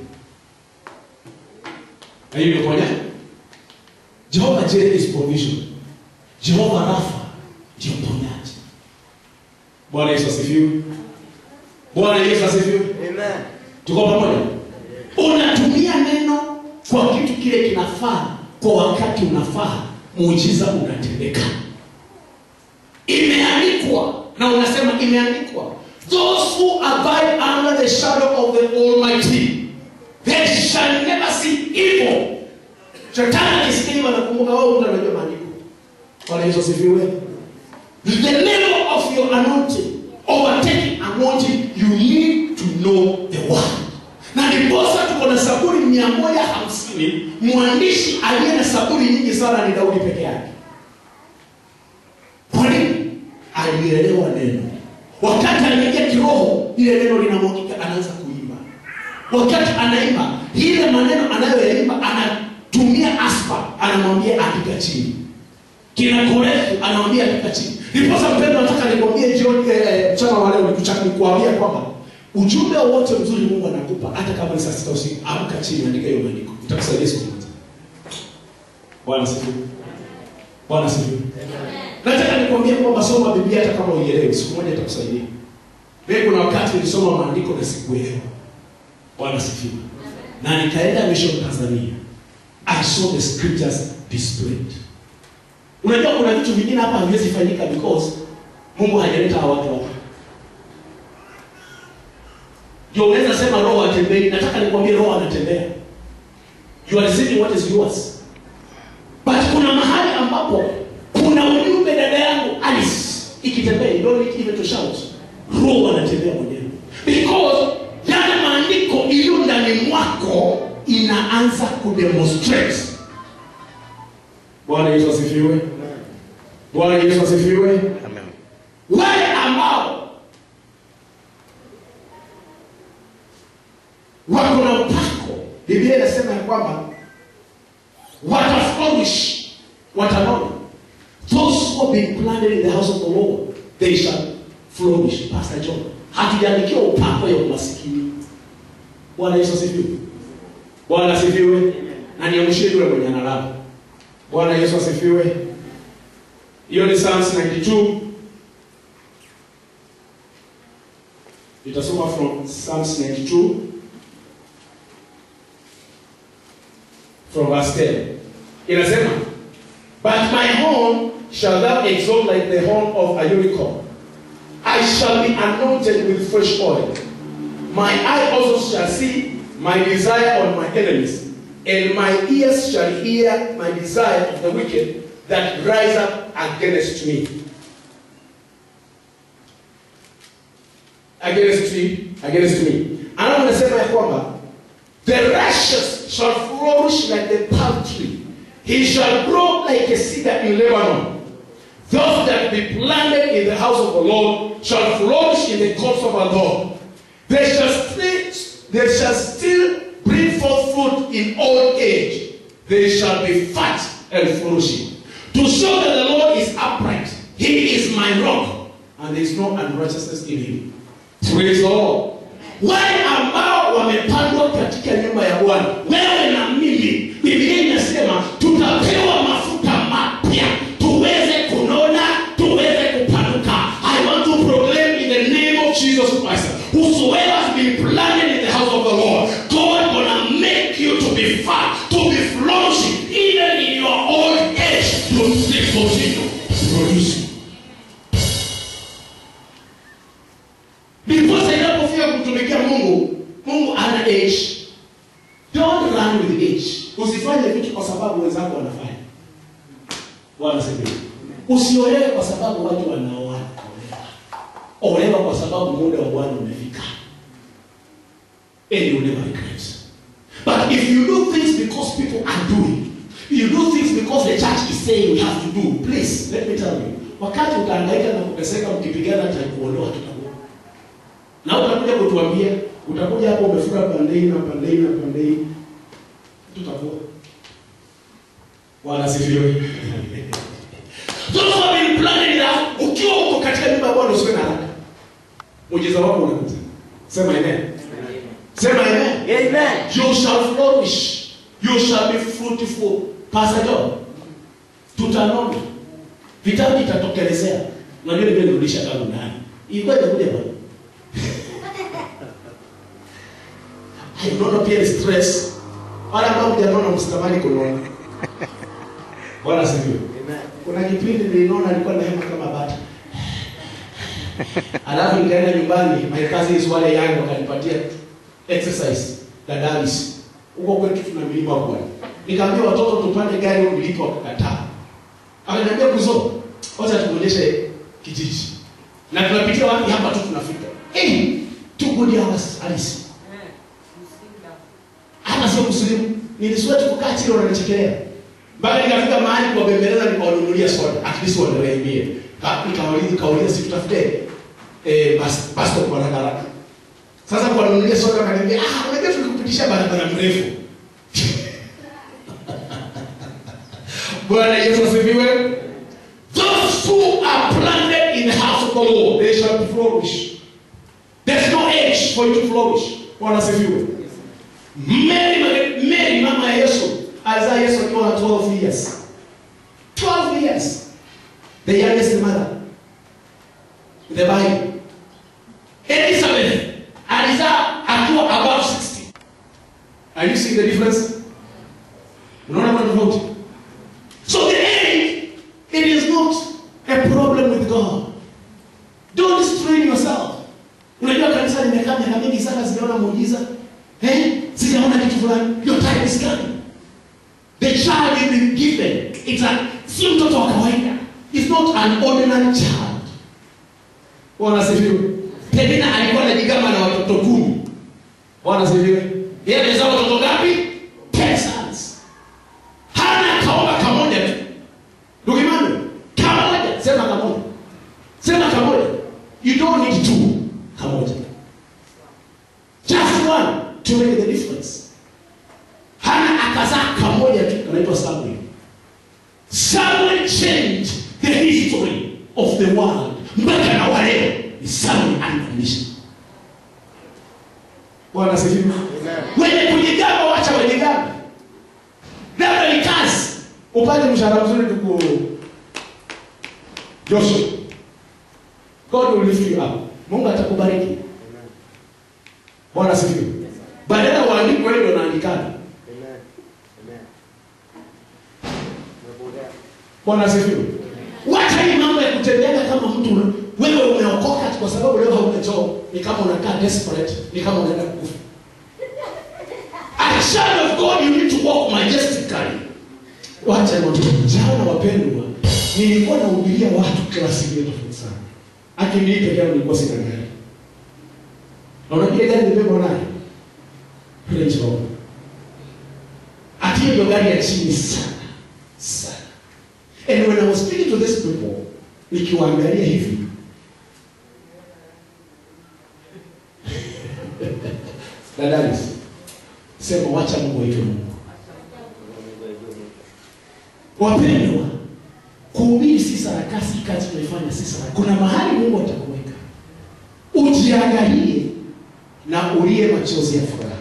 Na hiyo ni uponyaji. Jehova Jire is provision. Jehova Rafa ndio uponyaji. Bwana Yesu asifiwe. Bwana Yesu asifiwe. Amen. Tuko pamoja? Unatumia neno kwa kitu kile kinafaa kwa wakati unafaa muujiza unatendeka imeandikwa na unasema imeandikwa those who abide under the shadow of the almighty they shall never see evil shetani akisikia hivyo anakumbuka wao mtu anajua maandiko bwana yesu asifiwe the level of your anointing overtaking anointing you need to know the word na ndiposa tuko na saburi mia moja hamsini mwandishi aliye na saburi nyingi sana ni daudi peke yake kwa nini alielewa neno wakati anaingia kiroho ile neno linamwagika anaanza kuimba wakati anaimba ile maneno anayoyaimba anatumia aspa anamwambia andika chini kina korefu anamwambia andika chini ndiposa mpendo nataka nikwambie jioni eh, eh, mchana wa leo nikucha- nikuambia kwamba ujumbe wote mzuri mungu anakupa hata kama ni saa sita usiku amka chini andika hiyo maandiko itakusaidia siku moja bwana sifiwe bwana sifiwe nataka nikwambia kwamba soma biblia hata kama uielewi siku moja itakusaidia mimi kuna wakati nilisoma maandiko na sikuelewa bwana sifiwe na nikaenda mission tanzania i saw the scriptures displayed unajua kuna vitu vingine hapa haviwezi fanyika because mungu hajaleta hawa watu hapa ndio unaweza sema roho atembei nataka nikwambie roho anatembea you are receiving what is yours but kuna mahali ambapo kuna ujumbe dada yangu alice ikitembea you don't need even to shout roho anatembea mwenyewe because yale maandiko iliyo ndani mwako inaanza kudemonstrate bwana yesu asifiwe bwana yesu asifiwe wale ambao wako na upako biblia inasema ya kwamba wataflourish watanona those who have been planted in the house of the lord they shall flourish pastor john hatujaandikiwa upako ya umasikini bwana yesu asifiwe bwana asifiwe na niamshie yule mwenye analala bwana yesu asifiwe hiyo ni psalms 92 nitasoma from psalms 92 from verse 10 inasema but my horn shall thou exalt like the horn of a unicorn i shall be anointed with fresh oil my eye also shall see my desire on my enemies and my ears shall hear my desire of the wicked that rise up against me against me against me alafu nasema ya kwamba the righteous shall flourish like the palm tree he shall grow like a cedar in lebanon those that be planted in the house of the lord shall flourish in the courts of our lord they shall still they shall still bring forth fruit in old age they shall be fat and flourishing to show that the lord is upright he is my rock and there is no unrighteousness in him praise the lord wale ambao wamepandwa katika nyumba ya bwana wewe na mimi biblia inasema tutapewa mafuta mapya tuweze kunona tuweze kupanuka i want to proclaim in the name of jesus christ whosoever has been planted in the house of the lord god gonna make you to be fat to be flourishing even in your old age to still continue producing ndiposa inapofika kumtumikia mungu mungu ana age don't run with age usifanye vitu kwa sababu wenzako wanafanya wanasema usiolewe kwa sababu watu wanaoana olewa olewa kwa sababu muda wa bwana umefika and you never regret but if you do things because people are doing you do things because the church is saying we have to do please let me tell you wakati utahangaika na kuteseka mkipigana takuondoa tutakuwa na utakuja kutuambia utakuja hapo umefunga pandei na pandei na pandei tutakuwa bwana sifiwe Those who have been planning that, ukiwa uko katika nyumba ya bwana usiwe na haraka muujiza wako unakuja sema amen sema amen Amen. you shall flourish you shall be fruitful pastor john tutanona vitabu vitatokelezea unajua nimerudisha tangu ndani ilikuwa inakuja bwana unaona pia ni stress wala ambao mjanaona msitamani kunaona bwana asifiwe kuna kipindi niliona alikuwa na hema kama bata alafu nikaenda nyumbani my cousins wale yangu wakanipatia exercise dadalis huko kwetu tuna milima bwana nikaambia watoto tupande gari milipo wakakataa akaniambia kuzo wacha tuonyeshe kijiji na tunapitia wapi hapa tu tunafika hey, two good hours halisi hata sio kusilimu nilisweti kukaa chini wananichekelea mpaka nikafika mahali kuwabembeleza nikawanunulia soda at least wanarehemie nikawauliza kauliza si tutafute eh, bas bas stop haraka haraka sasa kuwanunulia soda wakaniambia ah unajua tulikupitisha barabara mrefu bwana yesu asifiwe those who are planted in the house of the lord they shall flourish there's no age for you to flourish bwana asifiwe Mary, Mary mama ya Yesu alizaa Yesu akiwa na 12 years. 12 years. The youngest mother in the Bible. Elizabeth alizaa akiwa above 60. Are you seeing the difference? Unaona kuna tofauti? So the age, it is not a problem with God. Don't strain yourself. Unajua kanisa limekaa miaka mingi sana sijaona muujiza. Eh? Sijaona kitu fulani. Your time is coming. The child will be given. It's a si mtoto wa kawaida. It's not an ordinary child. Bwana asifiwe. Penina alikuwa anajigamba na watoto kumi. Bwana asifiwe. Yeye amezaa watoto ngapi? Ten sons. Hana kaoga kamoja tu. Ndugu Emmanuel, kamoja. Sema kamoja. Sema kamoja. You don't need two. Kamoja. Just one to make the difference. Hana akazaa kamoja tu kanaitwa Samuel. Samuel changed the history of the world. Mpaka na waleo ni Samuel unconditional. Bwana asifiwe. Wenye kujigamba wacha wajigamba. Labda ni kazi. Upate mshahara mzuri tuku Joshua. God will lift you up. Mungu atakubariki. Bwana asifiwe. Badala waandike wewe ndio unaandikana. Bwana asifiwe. Wacha hii mambo ya kutembea kama mtu wewe umeokoka kwa sababu leo hauna job, ni kama unakaa desperate, ni kama unaenda kufa. As a child of God, you need to walk majestically. Wacha watu jana wapendwa, nilikuwa nahubiria watu klasi ile tofauti sana. Akini peke yangu nilikuwa sina gari. Na unajua gari nimebeba nayo? Range Rover. Ati hiyo gari ya chini sana. Sana. And when I was speaking to these people, nikiwaangalia hivi, dadalis, sema wacha Mungu aitwe Mungu. Wapendwa, kuhubiri si sarakasi, kazi tunaifanya si sarakasi. Kuna mahali Mungu atakuweka, ujiangalie na ulie machozi ya furaha,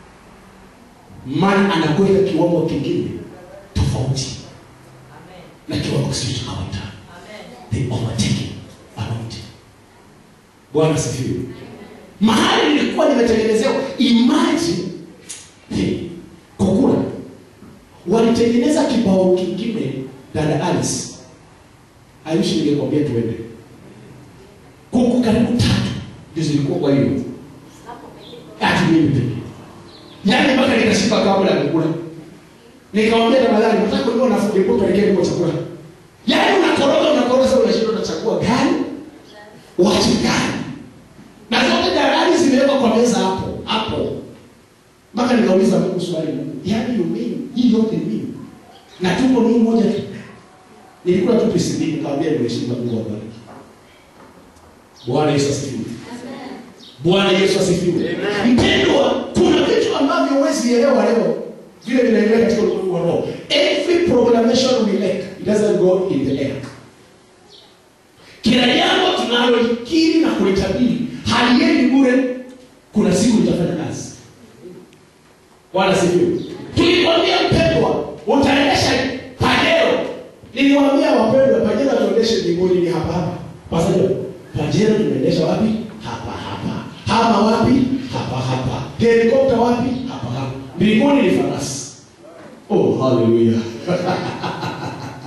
maana anakuweka kiwango kingine tofauti na kiwango sio cha kawaida. The overtaking anointing. Bwana sifiwe. Mahali nilikuwa nimetengenezewa, imagine hey, Kokura walitengeneza kibao kingine, dada Alice, I wish ningekwambia tuende kuku karibu tatu ndio zilikuwa kwa hiyo ati mimi pekee, yaani mpaka nikashika kabla ya kukula nikamwambia tafadhali nataka kulikuwa na fundi kwa pelekea kwa chakula yaani unakoroga unakoroga sasa unashinda unachagua gani wache gani na zote darari zimewekwa kwa meza hapo hapo mpaka nikauliza Mungu swali yaani you mean hii yote ni mimi na tuko ni moja tu nilikula tu pisi mbili nikamwambia nimeshinda Mungu abariki Bwana Yesu asifiwe Bwana Yesu asifiwe mpendwa kuna vitu ambavyo huwezi elewa leo vile vinaendelea katika ulimwengu wa roho every proclamation we make it doesn't go in the air kila jambo tunalolikiri na kulitabiri haliendi bure kuna siku litafanya kazi wala sifiwe tulikwambia mpendwa utaendesha pajero niliwaambia wapendwa pajero tuendeshe mbinguni ni hapa hapa pasajo pajero tunaendesha wapi hapa hapa hama wapi hapa hapa helikopta wapi hapa hapa mbinguni ni farasi oh haleluya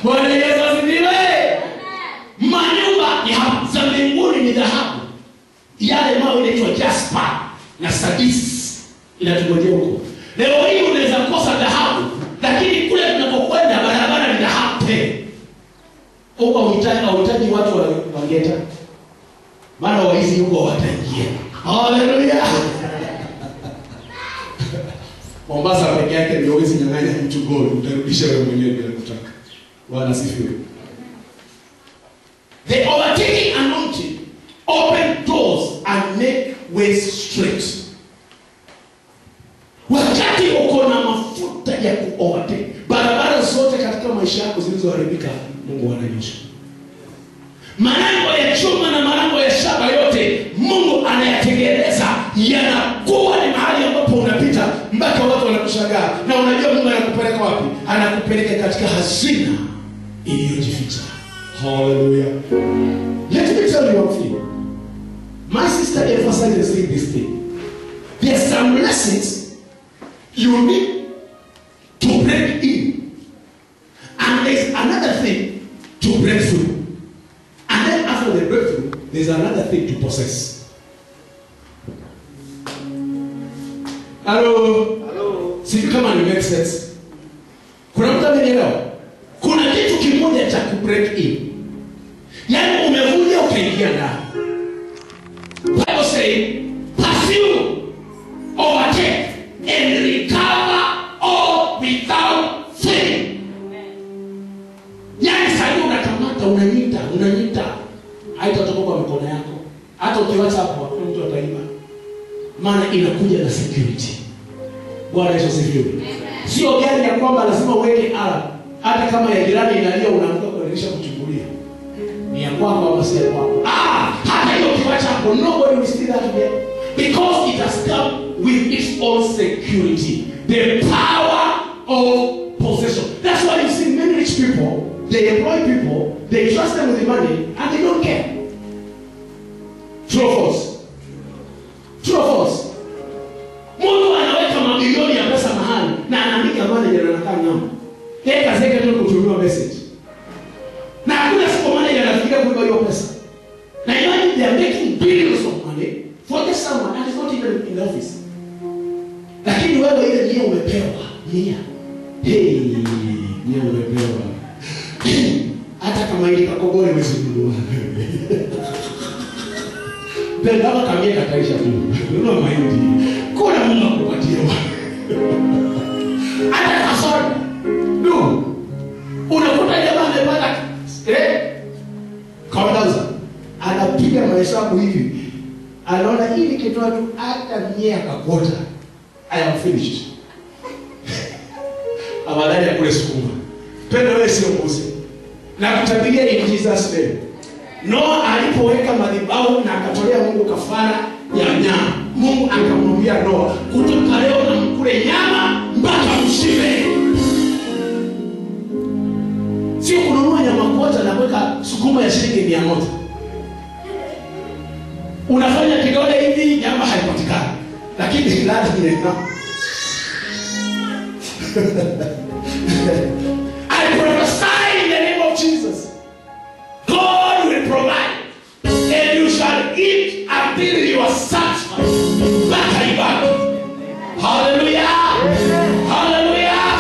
bwana yesu asifiwe manyumba ya za mbinguni ni dhahabu yale mawe inaitwa jaspa na sadis inatungojea huko leo hii unaweza kosa dhahabu lakini kule tunapokwenda barabara ni dhahabu pe huko hauhitaji hauhitaji watu wa- wangeta maana waizi huko wataingia haleluya mombasa peke yake ndio huwezi nyang'anya mtu gold utarudisha wewe mwenyewe bila kutaka bwana asifiwe the overtaking anointing open doors and make ways straight wakati uko na mafuta ya kuovertake barabara zote katika maisha yako zilizoharibika mungu ananyosha malango ya chuma na malango ya shaba yote mungu anayatengeneza yanakuwa ni mahali ambapo unapita mpaka watu wanakushangaa na unajua mungu anakupeleka wapi anakupeleka katika hazina iliyojificha haleluya let me tell you one thing my sister emphasizes in this thing there's some lessons you need to break in and there's another thing to break through and then after the breakthrough, there's another thing to possess. Hello. Sijui kama ni make sense. Kuna mtu amenielewa? Kuna kitu kimoja cha ku break in. Yaani umevuja ukaingia ndani. Bible say, pursue, overtake, and recover all without fail. yaani sahii unakamata unanyita unanyita haitatoka kwa mikono yako hata ukiwacha hapo hakuna mtu ataiba maana inakuja na security bwana yesu asifiwe sio gari ya kwamba lazima uweke alarm hata kama ya jirani inalia unaamka kuendelesha kuchungulia ni ya kwako ama si ya kwako ah hata hiyo ukiwacha hapo nobody will steal that again because it has come with its own security the power of possession that's why you see many rich people they employ people they trust them with the money and they don't care true or false true or false mungu anaweka mabilioni ya pesa mahali na anaandika manager na anakaa nyama yeye kazi yake tu ni kutumiwa message na hakuna siku manager anafikiria kuiba hiyo pesa na imagine they are making billions of money for just someone and is not even in the office lakini wewe ile nia umepewa nia hey, nia umepewa hata kama ili kakogole wezinunua pendama kamie kataisha tu nunua mahindi kuna mungu akupatia hata kasoda no unakuta jamaa amepata eh kaudaza anapiga mahesabu hivi anaona hii nikitoa tu hata mie akakota i am finished afadhali akule sukuma pendo wewe sio mbuzi na kutabiria in jesus name noa alipoweka madhabahu na akatolea mungu kafara ya nyama mungu akamwambia noa kutoka leo na mkule nyama mpaka mshibe sio kununua nyama kota na kuweka sukuma ya shilingi mia moja unafanya kidole hivi nyama haipatikani lakini ladha inaina I prophesy in the name of Jesus. God will provide, and you shall eat until you are satisfied. Mpaka ibaki. Hallelujah. Hallelujah.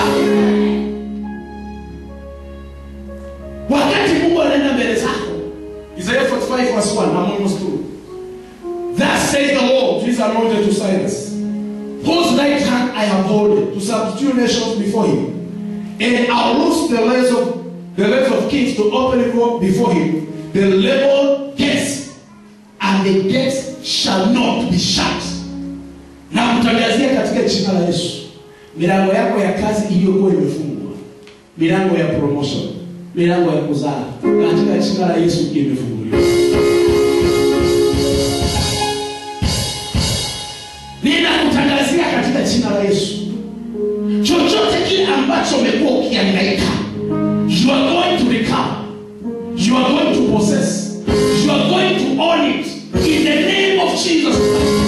Wakati Mungu anaenda mbele zako. Isaiah 45 verse 1, I'm almost through. Thus says the Lord, to his anointed to Cyrus, whose right hand I have holding, to subdue nations before him. And I'll loose the legs of the legs of kings to open it up before him, the level gates, and the gates shall not be shut. Na kutangazia katika jina la Yesu, milango yako ya kazi iliyokuwa imefungwa, milango ya promotion, milango ya kuzaa, katika jina la Yesu imefunguliwa. Ninakutangazia katika jina la Yesu chochote kile ambacho umekuwa ukiangaika you are going to recover you are going to possess you are going to own it in the name of jesus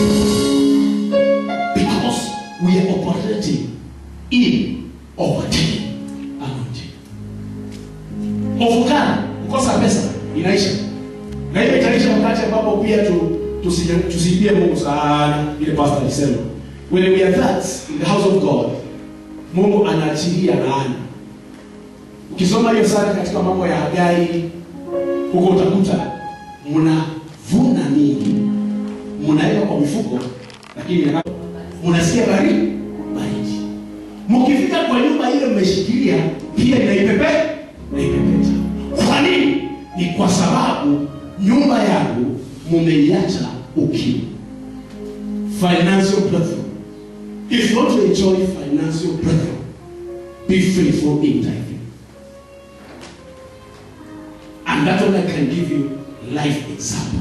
because we are operating in overtaking anointing tusi- tusiibie mungu sana ile pastor alisema when we are that in the house of god mungu anaachilia laana ukisoma hiyo sana katika mambo ya hagai huko utakuta mnavuna mingi mnaweka kwa mifuko lakini yaka- mnasikia baridi baridi mkifika kwa nyumba ile mmeshikilia pia inaipepe naipepeta kwa nini ni kwa sababu nyumba yangu mumeiacha ukiwa financial breakthrough if you want to enjoy financial breakthrough be faithful in tithing and that one I can give you life example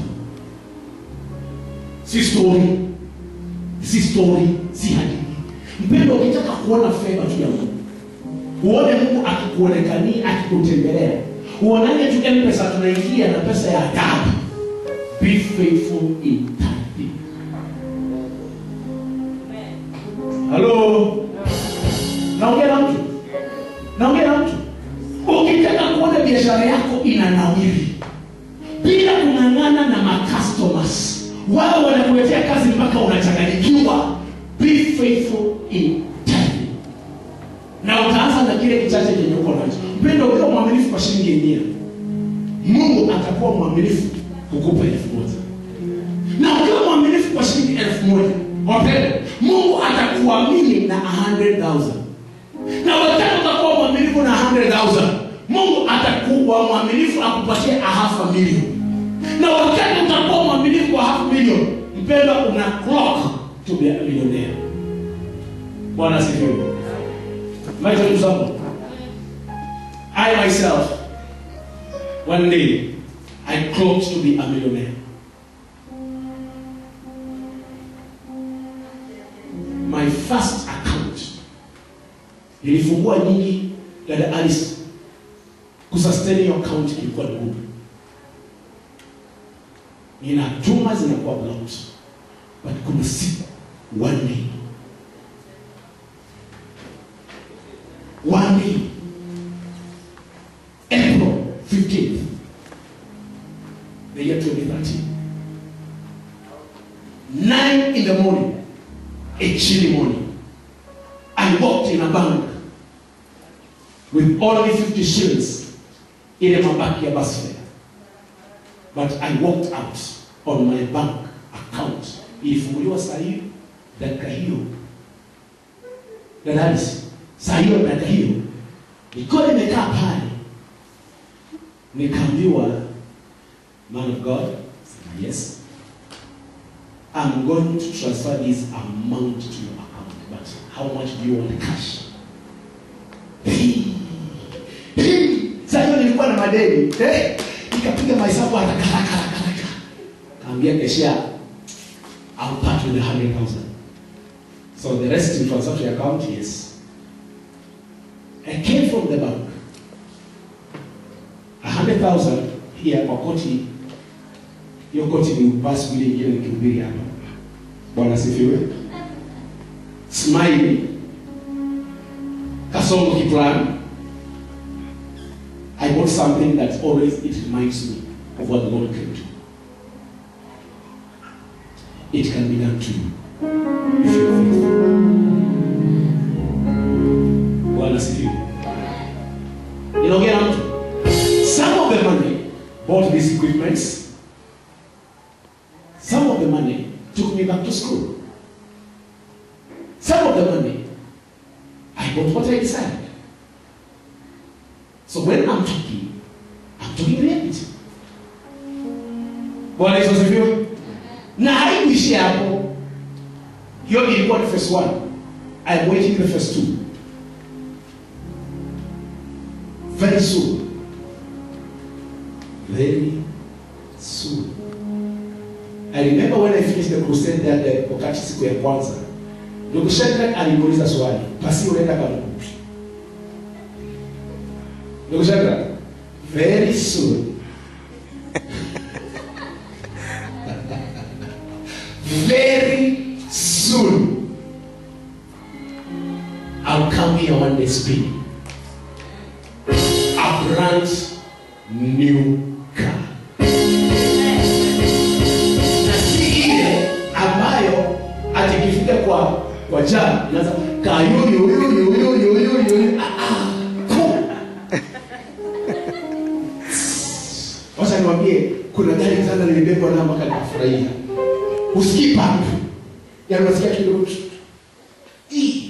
si story si story si hadithi mpendo ukitaka kuona fedha tu ya mungu uone mungu akikuonekania akikutembelea uonane tu mpesa tunaingia na pesa ya adabu be faithful in tithing halo naongea na mtu naongea na mtu ukitaka kuona biashara yako inanawiri bila kung'ang'ana na macustomers wao wanakuletea kazi mpaka unachanganyikiwa be faithful in tithing na utaanza na kile kichache chenye uko nacho mpendo ukiwa mwaminifu kwa shilingi mia mungu atakuwa mwaminifu kukupa elfu moja na ukiwa mwaminifu kwa shilingi elfu moja wapende mungu atakuamini na 100000 na wakati utakuwa mwaminifu na 100000 mungu atakuwa mwaminifu akupatie a half a million na wakati utakuwa mwaminifu kwa half million mpendwa una clock to be a millionaire bwana asifiwe maisha example i myself one day i clocked to be a millionaire my first account nilifungua nyingi dada alice kusustain hiyo account ilikuwa ni ngumu ninatuma zinakuwa blocked but kuna siku one day one day april 15th the year 2013 nine in the morning a chilly morning I walked in a bank with only 50 shillings ile mabaki ya bus fare. But I walked out on my bank account. Ilifunguliwa saa hiyo dakika hiyo. Dadadis, saa hiyo dakika hiyo. Nilikuwa nimekaa pale. Nikaambiwa, man of God, yes, I'm going to transfer this amount to your account, but how much do you want cash? Hii. Hii. Sasa hiyo nilikuwa na madeni. Eh? Nikapiga mahesabu haraka haraka haraka haraka. Kaambia keshia I'll part with the 100,000. So the rest you transfer to your account, yes. I came from the bank. A hundred thousand here kwa koti hiyo koti ni basi vile ingine nikihubiri hapa bwana asifiwe smile kasongo kiplan i bought something that always it reminds me of what the lord can do it can be done to you if you are faithful bwana asifiwe inaongea na mtu some of the money bought these equipments Some of the money took me back to school. Some of the money, I bought what I desired. So when I'm talking, I'm talking reality. Bwana Yesu asifiwe. Na haikuishi hapo. Hiyo ilikuwa ni first one. I'm waiting the first two. Very soon. Very soon. I remember when I finished the crusade there the wakati siku ya kwanza ndugu Shadrach alimuuliza swali basi unaenda kamkupi ndugu Shadrach very soon very soon I'll come here one day speaking a brand new car na si ikifika kwa kwa jam inaanza kayoyoyoyoyoyoyoyo wacha niwambie kuna gari sana nilibebwa nao mpaka nikafurahia usikii pampu yaani unasikia kidogo Ii.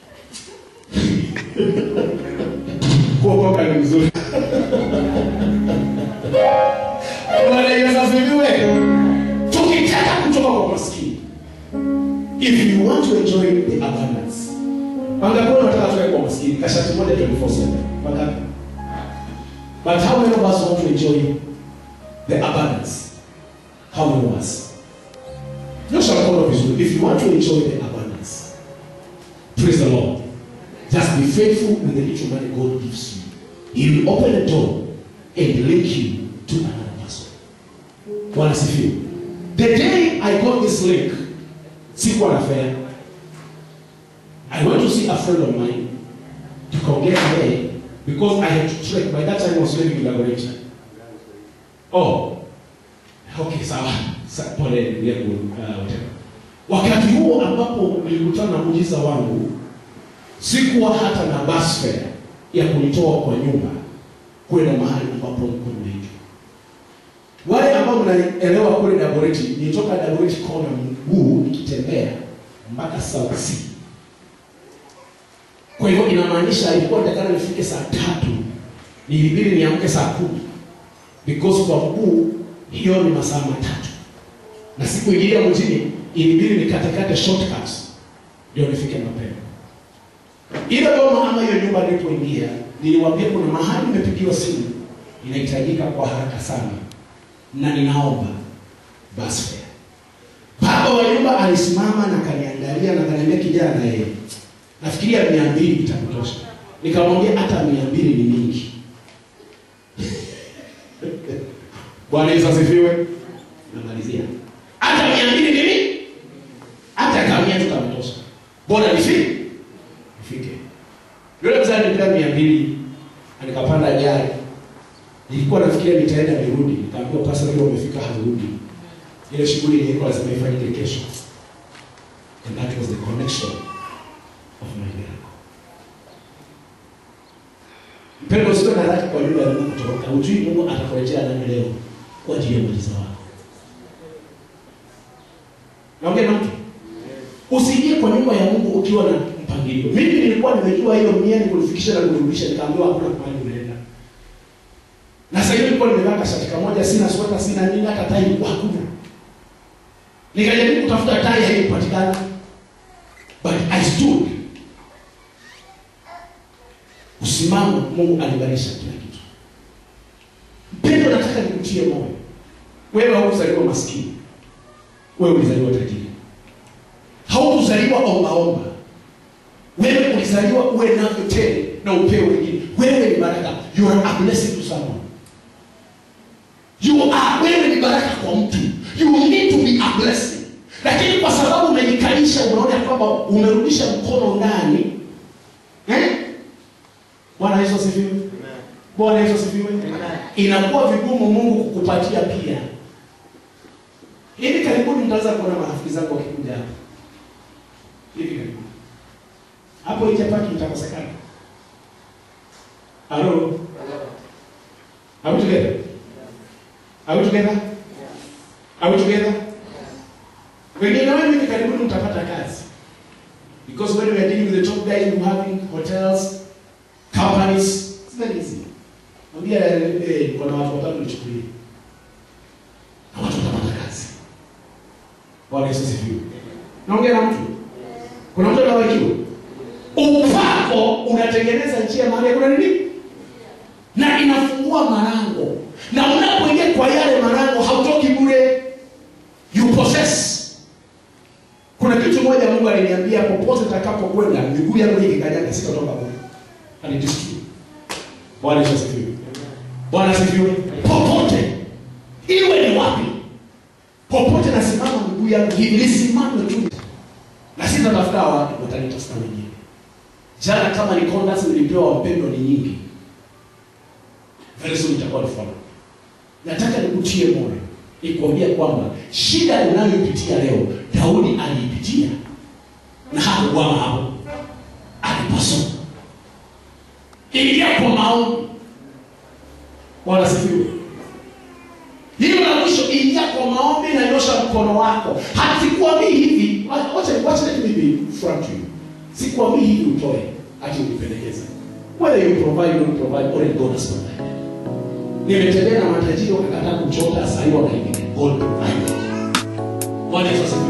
kuokoka ni mzuri bwana yesu asifiwe tukitaka kutoka kwa maskini if you want to enjoy the abundance wangapi wanataka tuwe kwa maskini kashati moja 24/7 wangapi but how many of us want to enjoy the abundance how many of us nyosha mkono vizuri if you want to enjoy the abundance praise the lord just be faithful with the little money god gives you he will open a door and link you to another person bwana sifiwe the day i got this link sikuwa na fare i went to see a friend of mine tukaongea naye because i had to trek by that time I was living in laboratory oh okay sawa Sa- pole ndugu yangu uh, whatever. wakati huo ambapo nilikutana na muujiza wangu sikuwa hata na bus fare ya kunitoa kwa nyumba kwenda mahali ambapo nilikuwa nimeitwa wale ambao mnaelewa kule Dagoretti, nilitoka Dagoretti kona mguu nikitembea mpaka South Sea. Kwa hivyo inamaanisha ilikuwa nitakana nifike saa tatu, nilibidi niamke saa kumi because kwa mguu hiyo ni masaa matatu, na siku ingine mjini ilibidi nikatekate shortcuts ndio nifike mapema. Ile boma ama hiyo nyumba nilipoingia, niliwaambia kuna mahali nimepigiwa simu inahitajika kwa haraka sana na ninaomba basi fare. Baba wa nyumba alisimama na kaniangalia na kaniambia kijana, yeye nafikiria mia mbili itakutosha. Nikamwambia hata mia mbili ni mingi. Bwana Yesu asifiwe. Namalizia, hata mia mbili ni mingi, hata kamia tutamtosha. Bora nifike nifike. Yule mzee alipea mia mbili, na nikapanda gari nilikuwa nafikiria nitaenda nirudi, nikaambiwa pasa leo umefika harudi. Ile shughuli ilikuwa lazima ifanyike kesho. And that was the connection of my miracle. Mpendo, usiwe na haraka kwa yule aliye kutoroka. Hujui Mungu atakuletea nani leo kwa ajili ya muujiza wako. Naongea na mtu. Usiingie kwa nyumba ya Mungu ukiwa na mpangilio. Mimi nilikuwa nimejua hiyo mia ni kulifikisha na kurudisha, nikaambiwa hakuna mahali unaenda. Na sasa hivi nilikuwa nimevaa kashati kamoja, sina sweta, sina nini, hata tai ilikuwa hakuna. Nikajaribu kutafuta tai, haikupatikana. But I stood. Usimama, Mungu alibadilisha kila kitu. Mpendo, nataka nikutie moyo. Wewe haukuzaliwa maskini, wewe ulizaliwa tajiri. Haukuzaliwa ombaomba, wewe ulizaliwa uwe navyo tele na upewe wengine. Wewe ni baraka, you are a blessing to someone. You are, wewe ni baraka kwa mtu. You need to be a blessing. Lakini kwa sababu umejikalisha, unaona ya kwamba umerudisha mkono ndani eh? Bwana Yesu asifiwe. Bwana Yesu asifiwe. Inakuwa vigumu Mungu kukupatia pia. Hivi karibuni mtaweza kuona marafiki zangu wakikuja hapa. Hivi karibuni. Hapo nje paki itakosekana. Hello. Are we together? Are we together? Are we together? Wengine wenu hivi karibuni mtapata kazi. Because when we are dealing with the top guys who having hotels, companies, it's very easy. Mwambia eh, kuna watu watatu nichukulie. Na watu watapata kazi. Bwana Yesu asifiwe. Naongea na mtu. Kuna mtu anawakiwa. Upako unatengeneza njia mahali kuna nini? Na inafungua malango. Na unapoingia kwa yale malango hautoki bure. You possess. Kuna kitu moja Mungu aliniambia popote nitakapokwenda miguu yangu ikikanyaga sitatoka bure. And it is true. Bwana Yesu asifiwe. Bwana asifiwe. Popote. Iwe ni wapi? Popote nasimama miguu yangu hivi nisimame tu. Na sitatafuta watu watanitafuta wenyewe. Jana kama ni condas nilipewa wapendwa ni nyingi. Very soon itakuwa ni follow. Nataka nikutie moyo. Nikwambia kwamba shida unayoipitia leo Daudi aliipitia na hakukwama hapo alipasua ingia kwa maombi bwana sifiwe hilo la mwisho ingia kwa maombi na nyosha mkono wako hatikuambii hivi wacha wacha let me be frank to you sikuambii hivi utoe ati unipendekeze whether you provide or don't provide already God has provided nimetembea na matajiri wakakataa kuchota sahii wanaingine God provided bwana Yesu asifiwe